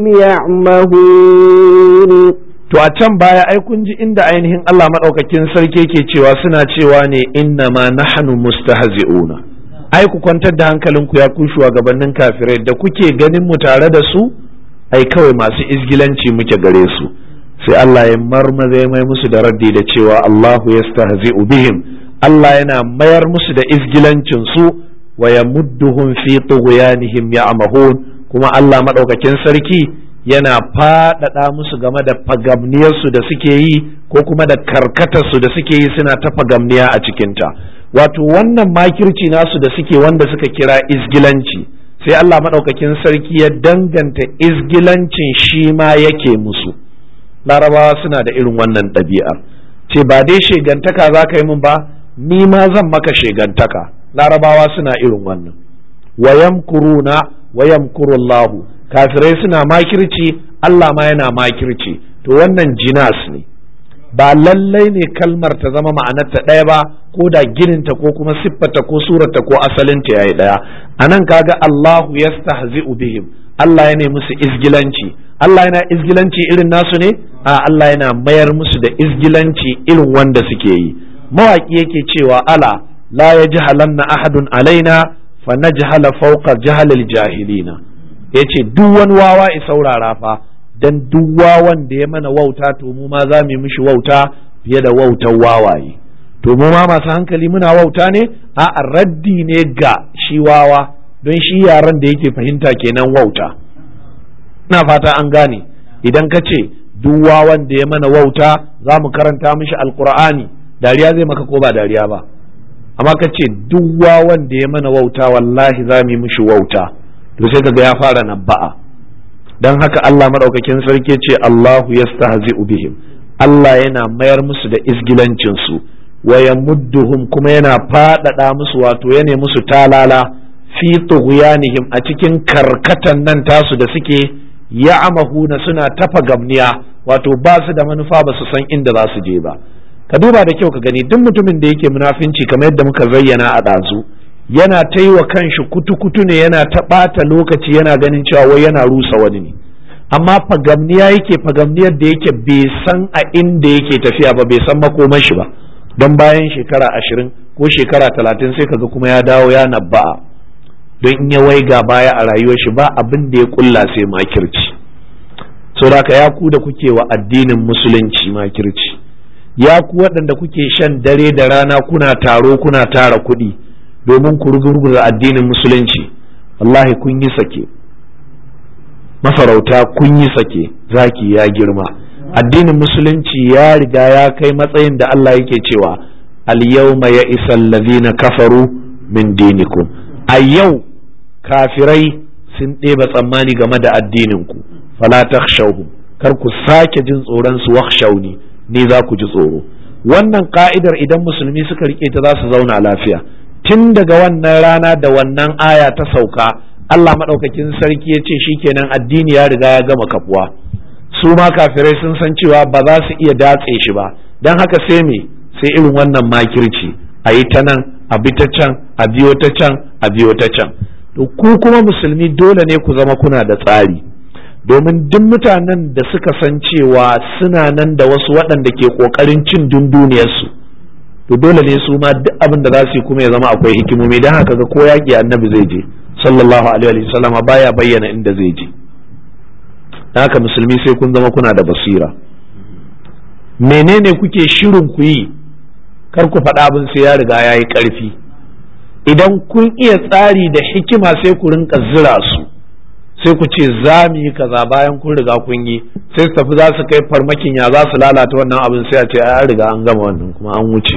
يعمهون to a can baya ai kun ji inda ainihin Allah madaukakin sarki yake cewa suna cewa ne inna ma nahnu mustahzi'una ai ku kwantar da hankalinku ya ku shugabannin kafirai da kuke ganin mu tare da su ai kawai masu izgilanci muke gare su sai Allah ya marmaza ya mai musu da raddi da cewa Allahu yastahzi'u bihim Allah yana mayar musu da izgilancin su wa yamudduhum fi tughyanihim ya'mahun kuma Allah madaukakin sarki yana faɗaɗa musu game da fagamniyarsu da suke yi ko kuma da karkatarsu da suke yi suna ta fagamniya a cikinta wato wannan makirci nasu da suke wanda suka kira izgilanci sai Allah maɗaukakin sarki ya danganta izgilancin shi ma yake musu larabawa suna da irin wannan ɗabi'ar ce ba dai shegantaka za ka yi min ba ni ma zan maka shegantaka larabawa suna irin wannan wayam kuruna wayam kurullahu kafirai suna makirci Allah ma yana makirci to wannan jinas ne ba lallai ne kalmar ta zama ma'anarta ɗaya ba ko da gininta ko kuma siffarta ko surarta ko asalinta yayi ɗaya a nan kaga Allahu yastahzi'u bihim Allah ya musu izgilanci Allah yana izgilanci irin nasu ne a Allah yana mayar musu da izgilanci irin wanda suke yi mawaki yake cewa ala la yajhalanna ahadun alaina fa najhala fawqa jahalil jahilina yace duk wani wawa i saurara fa dan duk wawan da ya mana wauta to mu ma za mu yi mishi wauta fiye da wautar wawaye to mu ma masu hankali muna wauta ne a raddi ne ga shi wawa don shi yaran da yake fahimta kenan wauta ina fata an gane idan ka ce duk wawan da ya mana wauta za mu karanta mishi alkur'ani dariya zai maka ko ba dariya ba amma ka ce duk wawan da ya mana wauta wallahi za mu yi mishi wauta to sai kaga ya fara nabba'a dan haka Allah madaukakin sarki ce Allahu yastahzi'u bihim Allah yana mayar musu da izgilancin su wa yamudduhum kuma yana faɗaɗa musu wato yana musu talala fi tughyanihim a cikin karkatan nan tasu da suke ya'mahuna suna tafa gamniya wato ba su da manufa ba su san inda za su je ba ka duba da kyau ka gani duk mutumin da yake munafinci kamar yadda muka zayyana a ɗazu yana ta yi wa kanshi kutu-kutu ne yana ta ɓata lokaci yana ganin cewa wai yana rusa wani ne amma fagamniya yake fagamniyar da yake bai san a inda yake tafiya ba bai san makomar shi ba don bayan shekara ashirin ko shekara talatin sai kaga kuma ya dawo ya nabba'a don in ya waiga baya a rayuwar shi ba abin da ya kulla sai makirci so da ya ku da kuke wa addinin musulunci makirci ya ku waɗanda kuke shan dare da rana kuna taro kuna tara kuɗi domin ku rugurguza addinin musulunci wallahi kun yi sake masarauta kun yi sake zaki ya girma addinin musulunci ya riga ya kai matsayin da Allah yake cewa al-yawma ya isal ladina kafaru min dinikum a yau kafirai sun ɗeba tsammani game da addininku fala takhshawhum kar ku sake jin tsoron su wakhshawni ni za ku ji tsoro wannan ka'idar idan musulmi suka rike ta za su zauna lafiya tun daga wannan rana da wannan aya ta sauka Allah maɗaukakin sarki ya ce shikenan addini ya riga ya gama kafuwa su ma kafirai sun san cewa ba za su iya datse shi ba don haka sai me sai irin wannan makirci a yi ta nan a bi ta can a biyo ta can a biyo ta can to ku kuma musulmi dole ne ku zama kuna da tsari domin duk mutanen da suka san cewa suna nan da wasu waɗanda ke ƙoƙarin cin dunduniyarsu to dole ne su ma duk abin da za su yi kuma ya zama akwai hikimomi don haka ga ko yaƙi annabi zai je sallallahu alaihi wa sallama baya bayyana inda zai je haka musulmi sai kun zama kuna da basira menene kuke shirin ku yi kar ku faɗa abin sai ya riga ya yi ƙarfi idan kun iya tsari da hikima sai ku rinka zira su sai ku ce za mu yi kaza bayan kun riga kun yi sai su tafi za su kai farmakin ya za su lalata wannan abin sai a ce an riga an gama wannan kuma an wuce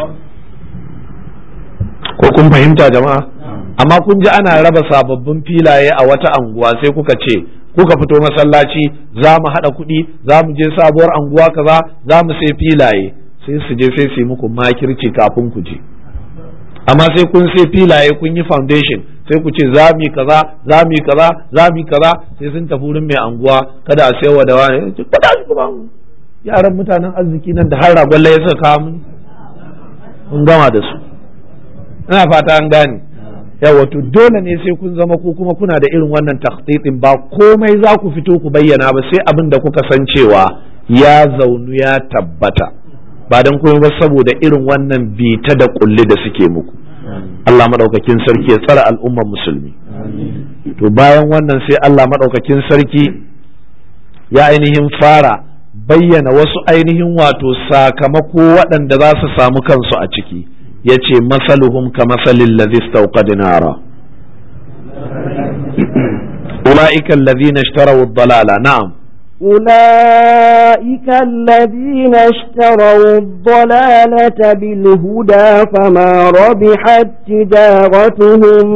ko kun fahimta jama'a amma kun ji ana raba sababbin filaye a wata anguwa sai kuka ce kuka fito masallaci za mu haɗa kuɗi za mu je sabuwar anguwa kaza za mu sai filaye sai su je sai su yi muku makirci kafin ku je amma sai kun sai filaye kun yi foundation sai ku ce za mu yi kaza za mu yi kaza za mu yi kaza sai sun tafi wurin mai anguwa kada a sayarwa da wani kada su kuma yaran mutanen arziki nan da har ragon ya suka kawo mun mun gama da su ina fata an gane yawa to dole ne sai kun zama ko kuma kuna da irin wannan takhtitin ba komai za ku fito ku bayyana ba sai abin da kuka san cewa ya zaunu ya tabbata ba dan komai ba saboda irin wannan bita da kulli da suke muku Allah madaukakin sarki ya tsara al'ummar musulmi to bayan wannan sai Allah madaukakin sarki ya ainihin fara bayyana wasu ainihin wato sakamako waɗanda za su samu kansu a ciki ya ce masaluhum ka masalin lazi stauqad nara ula'ika allazina ishtaraw ad-dalala na'am أولئك الذين اشتروا الضلالة بالهدى فما ربحت تجارتهم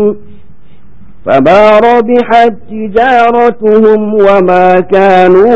فما ربحت تجارتهم وما كانوا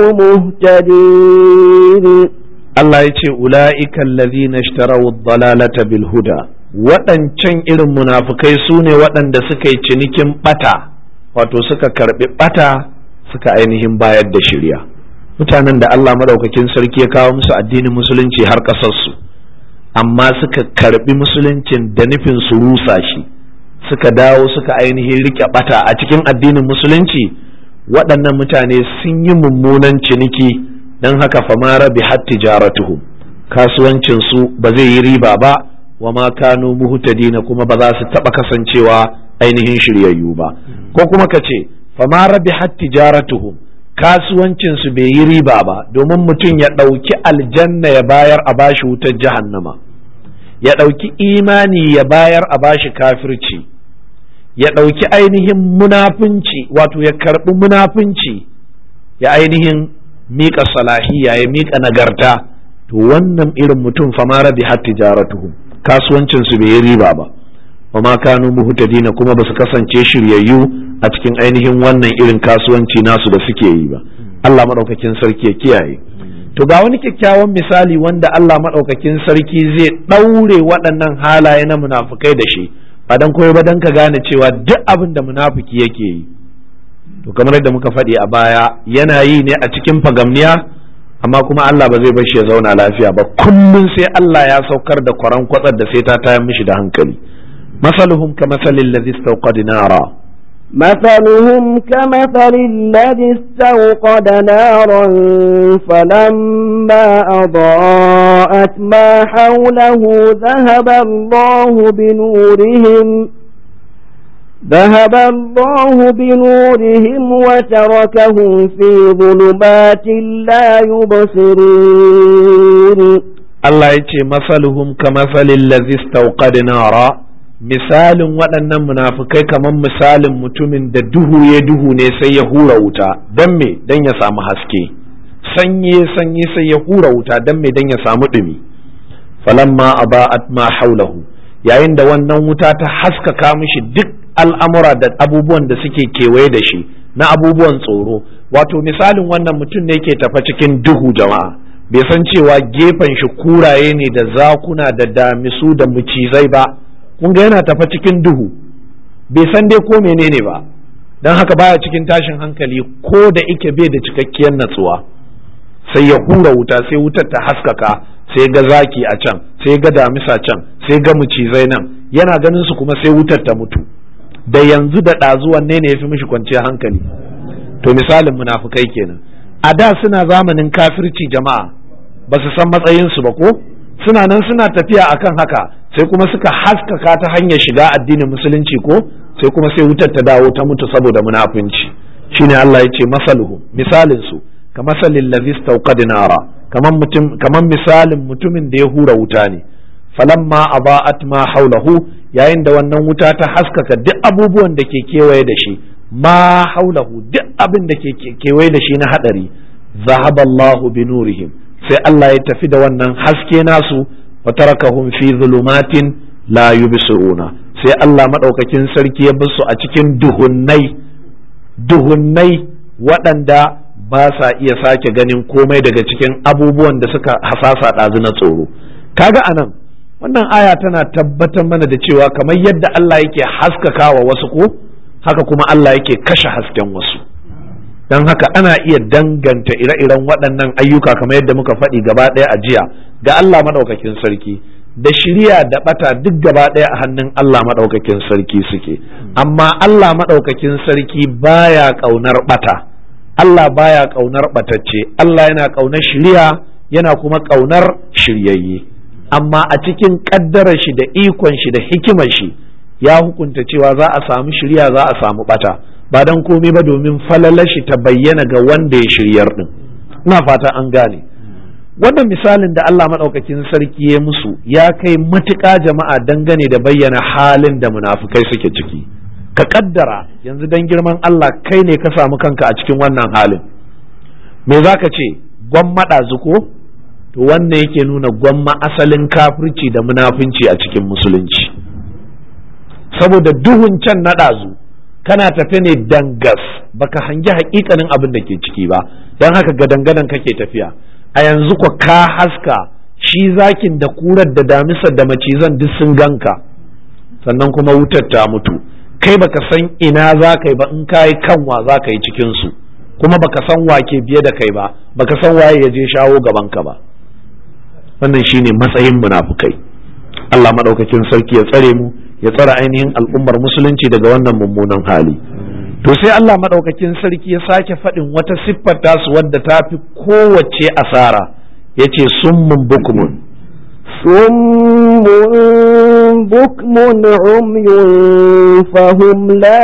مهتدين Allah ya ce ula'ikan lazina ishtarawu dalalata bil huda waɗancan irin munafukai su ne waɗanda suka yi cinikin ɓata wato suka karɓi ɓata suka ainihin bayar da shirya mutanen da Allah maɗaukakin sarki ya kawo musu addinin musulunci har ƙasarsu amma suka karɓi musuluncin da nufin su rusa shi suka dawo suka ainihin riƙe ɓata a cikin addinin musulunci waɗannan mutane sun yi mummunan ciniki don haka fama rabi tijaratuhum kasuwancin su ba zai yi riba ba wa ma kanu muhtadina kuma ba za su taba kasancewa ainihin shiryayyu ba ko kuma ka ce fama rabi tijaratuhum kasuwancin su bai yi riba ba domin mutum ya ɗauki aljanna ya bayar a bashi wutar jahannama ya ɗauki imani ya bayar a bashi kafirci ya ɗauki ainihin munafunci wato ya karɓi munafunci ya ainihin miƙa salahiya ya miƙa nagarta to wannan irin mutum fama rabi har tijaratuhum kasuwancin su bai yi riba ba wa ma kanu muhtadina kuma ba su kasance shiryayyu a cikin ainihin wannan irin kasuwanci nasu da suke yi ba Allah madaukakin sarki ya kiyaye to ga wani kyakkyawan misali wanda Allah madaukakin sarki zai ɗaure waɗannan halaye na munafukai da shi ba dan koyo ba dan ka gane cewa duk abin da munafiki yake yi to kamar yadda muka faɗi a baya yana yi ne a cikin fagamniya amma kuma Allah ba zai bar shi ya zauna lafiya ba kullum sai Allah ya saukar da kwaran kwatsar da sai ta tayar mishi da hankali masaluhum ka masalin ladhi istawqad nara مثلهم كمثل الذي استوقد نارا فلما أضاءت ما حوله ذهب الله بنورهم ذهب الله بنورهم وتركهم في ظلمات لا يبصرون الله يتي مثلهم كمثل الذي استوقد نارا misalin waɗannan munafukai kamar misalin mutumin da duhu ya duhu ne sai ya hura wuta don me don ya samu haske sanye sanye sai ya hura wuta don me don ya samu ɗumi falamma aba'at ma haulahu yayin da wannan wuta ta haskaka mishi duk al'amura da abubuwan da suke kewaye da shi na abubuwan tsoro wato misalin wannan mutum ne ke tafa cikin duhu jama'a bai san cewa gefen shi kuraye ne da zakuna da damisu da mucizai ba kun ga yana tafa cikin duhu bai san dai ko menene ba don haka baya cikin tashin hankali ko da ike bai da cikakkiyar natsuwa sai ya hura wuta sai wutar ta haskaka sai ga zaki a can sai ga damisa can sai ga mucizai nan yana ganin su kuma sai wutar ta mutu da yanzu da ɗazu wanne ne ya fi mishi kwanciyar hankali to misalin munafukai kenan a da suna zamanin kafirci jama'a ba su san matsayinsu ba ko suna nan suna tafiya akan haka sai kuma suka haskaka ta hanyar shiga addinin musulunci ko sai kuma sai wutar ta dawo ta mutu saboda munafunci shine Allah ya ce masaluhu misalin su ka masalin ladhi nara kaman mutum kaman misalin mutumin da ya hura wuta ne falamma aba'at ma haulahu yayin da wannan wuta ta haskaka duk abubuwan da ke kewaye da shi ma haulahu duk abin da ke kewaye da shi na hadari zahaballahu bi nurihim sai Allah ya tafi da wannan haske nasu wa tarakahum fi zulumatin la yubsiruna sai Allah madaukakin sarki ya bar su a cikin duhunnai duhunnai waɗanda ba sa iya sake ganin komai daga cikin abubuwan da suka hasasa ɗazu na tsoro kaga anan wannan aya tana tabbatar mana da cewa kamar yadda Allah yake haskaka wa wasu ko haka kuma Allah yake kashe hasken wasu don haka ana iya danganta ire-iren waɗannan ayyuka kamar yadda muka faɗi gaba ɗaya a jiya ga Allah maɗaukakin sarki da shirya da ɓata duk gaba ɗaya a hannun Allah maɗaukakin sarki suke amma Allah maɗaukakin sarki baya ƙaunar ɓata Allah baya ƙaunar ɓatacce Allah yana ƙaunar shirya yana kuma ƙaunar shiryayye amma a cikin ƙaddarar shi da ikon shi da hikimar shi ya hukunta cewa za a samu shirya za a samu ɓata ba don komai ba domin falalar shi ta bayyana ga wanda ya shiryar din ina fata an gane wannan misalin da Allah maɗaukakin sarki ya musu ya kai matuƙa jama'a dangane da bayyana halin da munafukai suke ciki ka kaddara yanzu dan girman Allah kai ne ka samu kanka a cikin wannan halin me za ka ce gwamma ɗazu ko to wannan yake nuna gwamma asalin kafirci da munafunci a cikin musulunci saboda duhun can na ɗazu kana tafe ne dangas baka hangi hakikanin abin da ke ciki ba don haka gadangadan kake tafiya a yanzu ko ka haska shi zakin da kurar da damisar da macizan duk sun ganka sannan kuma wutar ta mutu kai baka san ina za ka yi ba in ka yi kanwa za ka yi cikinsu kuma baka san wake biye da kai ba baka san waye ya je shawo gaban ka ba wannan shine matsayin munafukai Allah madaukakin sarki ya tsare mu ya tsare ainihin al'ummar musulunci daga wannan mummunan hali to sai Allah madaukakin sarki ya sake faɗin wata siffar tasu wadda ta fi kowace asara yace summun bukmun صم بكم عمي فهم لا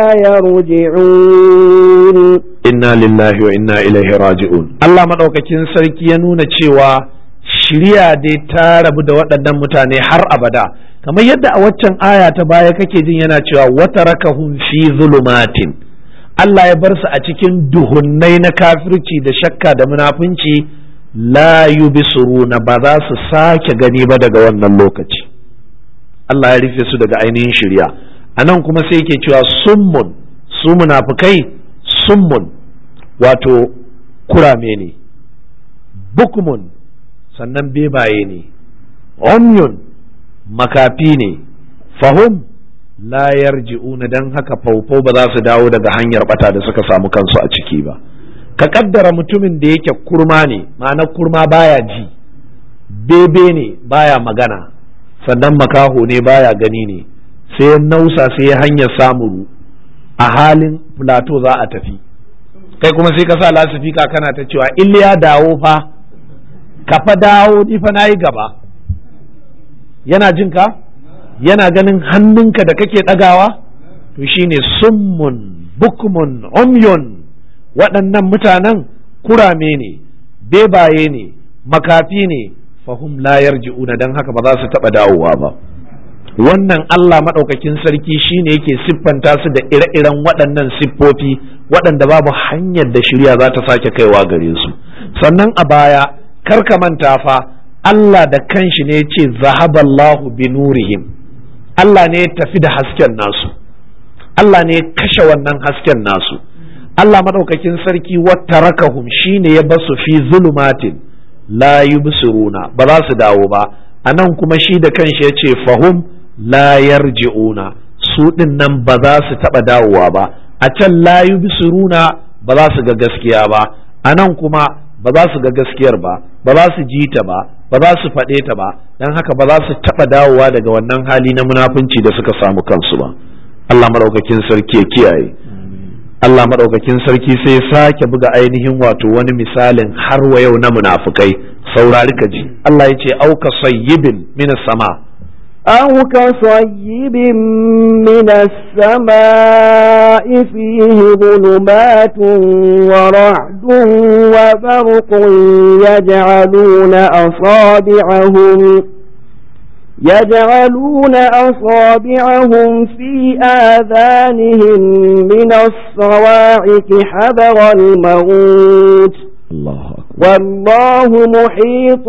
يرجعون inna lillahi wa inna ilaihi raji'un Allah madaukakin sarki ya nuna cewa shirya dai ta rabu da waɗannan mutane har abada kamar yadda a waccan aya ta baya kake jin yana cewa wata rakahum fi zulumatin Allah ya bar su a cikin duhunnai na kafirci da shakka da munafunci la yubsiruna ba za su sake gani ba daga wannan lokaci Allah ya rufe su daga ainihin shirya anan kuma sai yake cewa summun su munafukai summun wato kurame ne bukmun sannan bebaye ne umyun makafi ne fahum la yarji'una dan haka faufau ba za su dawo daga hanyar bata da suka samu kansu a ciki ba ka kaddara mutumin da yake kurma ne ma'ana kurma baya ji bebe ne baya magana sannan makaho ne baya gani ne sai nausa sai hanyar samuru a halin plateau za a tafi kai kuma sai ka sa lasifika kana ta cewa iliya dawo fa ka fa dawo ni fa nayi gaba yana jin ka yana ganin hannunka da kake ɗagawa to shine summun bukmun umyun waɗannan mutanen kurame ne bebaye ne makafi ne fahum la yarji'una dan haka ba za su taɓa dawowa ba wannan Allah maɗaukakin sarki shine yake siffanta su da ire-iren waɗannan siffofi waɗanda babu hanyar da shirya za ta sake kaiwa gare su sannan a baya kar ka manta fa Allah da kanshi ne ya ce zahaballahu bi nurihim Allah ne ya tafi da hasken nasu Allah ne ya kashe wannan hasken nasu Allah maɗaukakin sarki wata rakahum shine ya basu fi zulumatin la yubsiruna ba za su dawo ba a nan kuma shi da kanshi ya ce fahum la yarji'una su ɗin nan ba za su taɓa dawowa ba a can la yubsiruna ba za su ga gaskiya ba a nan kuma ba za su ga gaskiyar ba ba za su ji ta ba ba za su faɗe ta ba don haka ba za su taɓa dawowa daga wannan hali na munafunci da suka samu kansu ba Allah maɗaukakin sarki ya kiyaye Allah maɗaukakin sarki sai sake buga ainihin wato wani misalin har wa yau na munafukai saurari ka ji Allah ya ce auka sayyibin min sama أو كصيب من السماء فيه ظلمات ورعد وبرق يجعلون أصابعهم يجعلون أصابعهم في آذانهم من الصواعق حذر الموت الله والله محيط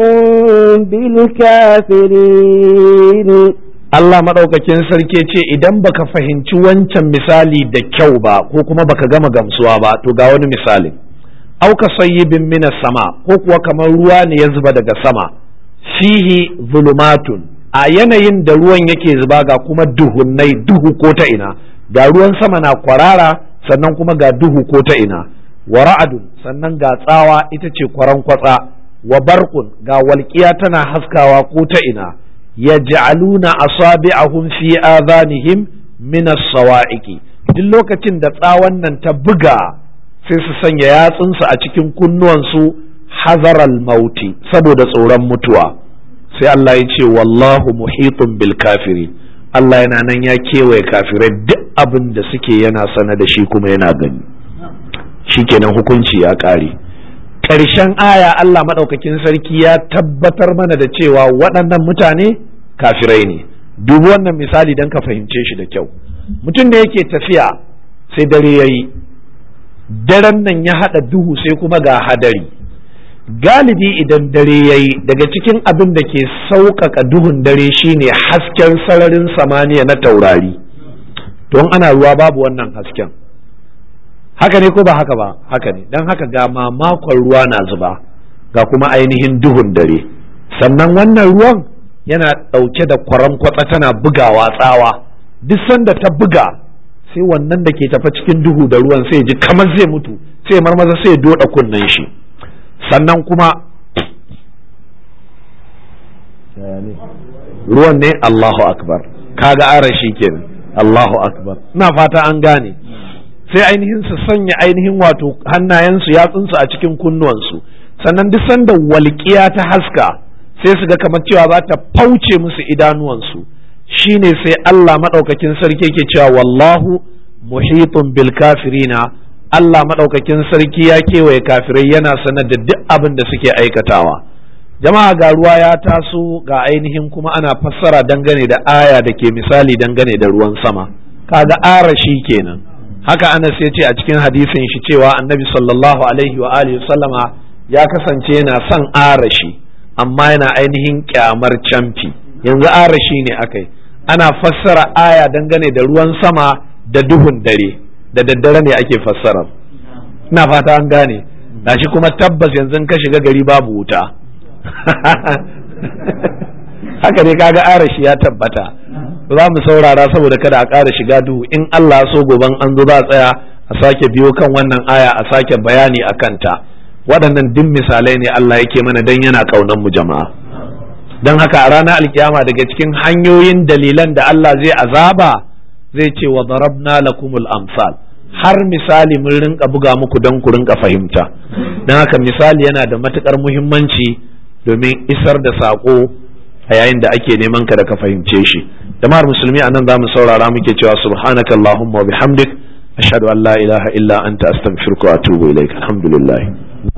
بالكافرين Allah maɗaukakin sarki ce idan baka fahimci wancan misali da kyau ba ko kuma baka gama gamsuwa ba to ga wani misali auka sayyibin mina sama ko kuwa kamar ruwa ne ya zuba daga sama fihi zulumatun a yanayin da ruwan yake zuba ga kuma duhunnai duhu ko ta ina ga ruwan sama na kwarara sannan kuma ga duhu ko ta ina wa ra'adun sannan ga tsawa ita ce kwaran kwatsa wa barqun ga walƙiya tana haskawa ko ta ina yaj'aluna asabi'ahum fi adhanihim min as-sawa'iqi duk lokacin da tsawon nan ta buga sai su sanya yatsunsu a cikin kunnuwansu hazaral mauti saboda tsoron mutuwa sai Allah ya ce wallahu muhitun bil kafiri Allah yana nan ya kewaye kafirai duk abin da suke yana sana da shi kuma yana gani shikenan hukunci ya ƙare ƙarshen aya Allah maɗaukakin sarki ya tabbatar mana da cewa waɗannan mutane kafirai ne dubi wannan misali don ka fahimce shi da kyau mutum da yake tafiya sai dare ya yi daren nan ya haɗa duhu sai kuma ga hadari galibi idan dare ya yi daga cikin abin da ke sauƙaƙa duhun dare shine hasken sararin samaniya na taurari don ana ruwa babu wannan hasken haka ne ko ba haka ba haka ne don haka ga mamakon ruwa na zuba ga kuma ainihin duhun dare sannan wannan ruwan yana ɗauke da kwaran kwatsa tana bugawa tsawa duk sanda ta buga sai wannan da ke tafa cikin duhu da ruwan sai ji kamar zai mutu sai marmaza sai doda kunnen shi sannan kuma ruwan ne Allahu akbar kaga arashi kenan Allahu akbar ina fata an gane sai ainihin su sanya ainihin wato hannayensu yatsunsu a cikin kunnuwansu sannan duk sanda walƙiya ta haska sai su ga kamar cewa za ta fauce musu idanuwansu shine sai Allah maɗaukakin sarki ke cewa wallahu muhitun bil kafirina Allah maɗaukakin sarki ya kewaye kafirai yana sanar da duk abin da suke aikatawa jama'a ga ruwa ya taso ga ainihin kuma ana fassara dangane da aya da ke misali dangane da ruwan sama kaga arashi kenan haka Anas ya ce a cikin hadisin shi cewa annabi sallallahu alaihi wa alihi sallama ya kasance yana son arashi amma yana ainihin kyamar camfi yanzu arashi ne akai ana fassara aya dangane da ruwan sama da duhun dare da daddare ne ake fassarar ina fata an gane gashi kuma tabbas yanzu ka shiga gari babu wuta haka ne kaga arashi ya tabbata za mu saurara saboda kada a ƙara shiga duhu in Allah so goban an zo za a tsaya a sake biyo kan wannan aya a sake bayani a kanta waɗannan duk misalai ne Allah yake mana dan yana ƙaunar mu jama'a don haka a ranar alkiyama daga cikin hanyoyin dalilan da Allah zai azaba zai ce wa darabna lakumul amsal har misali mun rinka buga muku don ku rinka fahimta don haka misali yana da matukar muhimmanci domin isar da saƙo a yayin da ake neman ka da ka fahimce shi jama'ar musulmi a nan za mu saurara muke cewa subhanaka allahumma wa bihamdik ashhadu an la ilaha illa anta astaghfiruka wa atubu ilaik alhamdulillah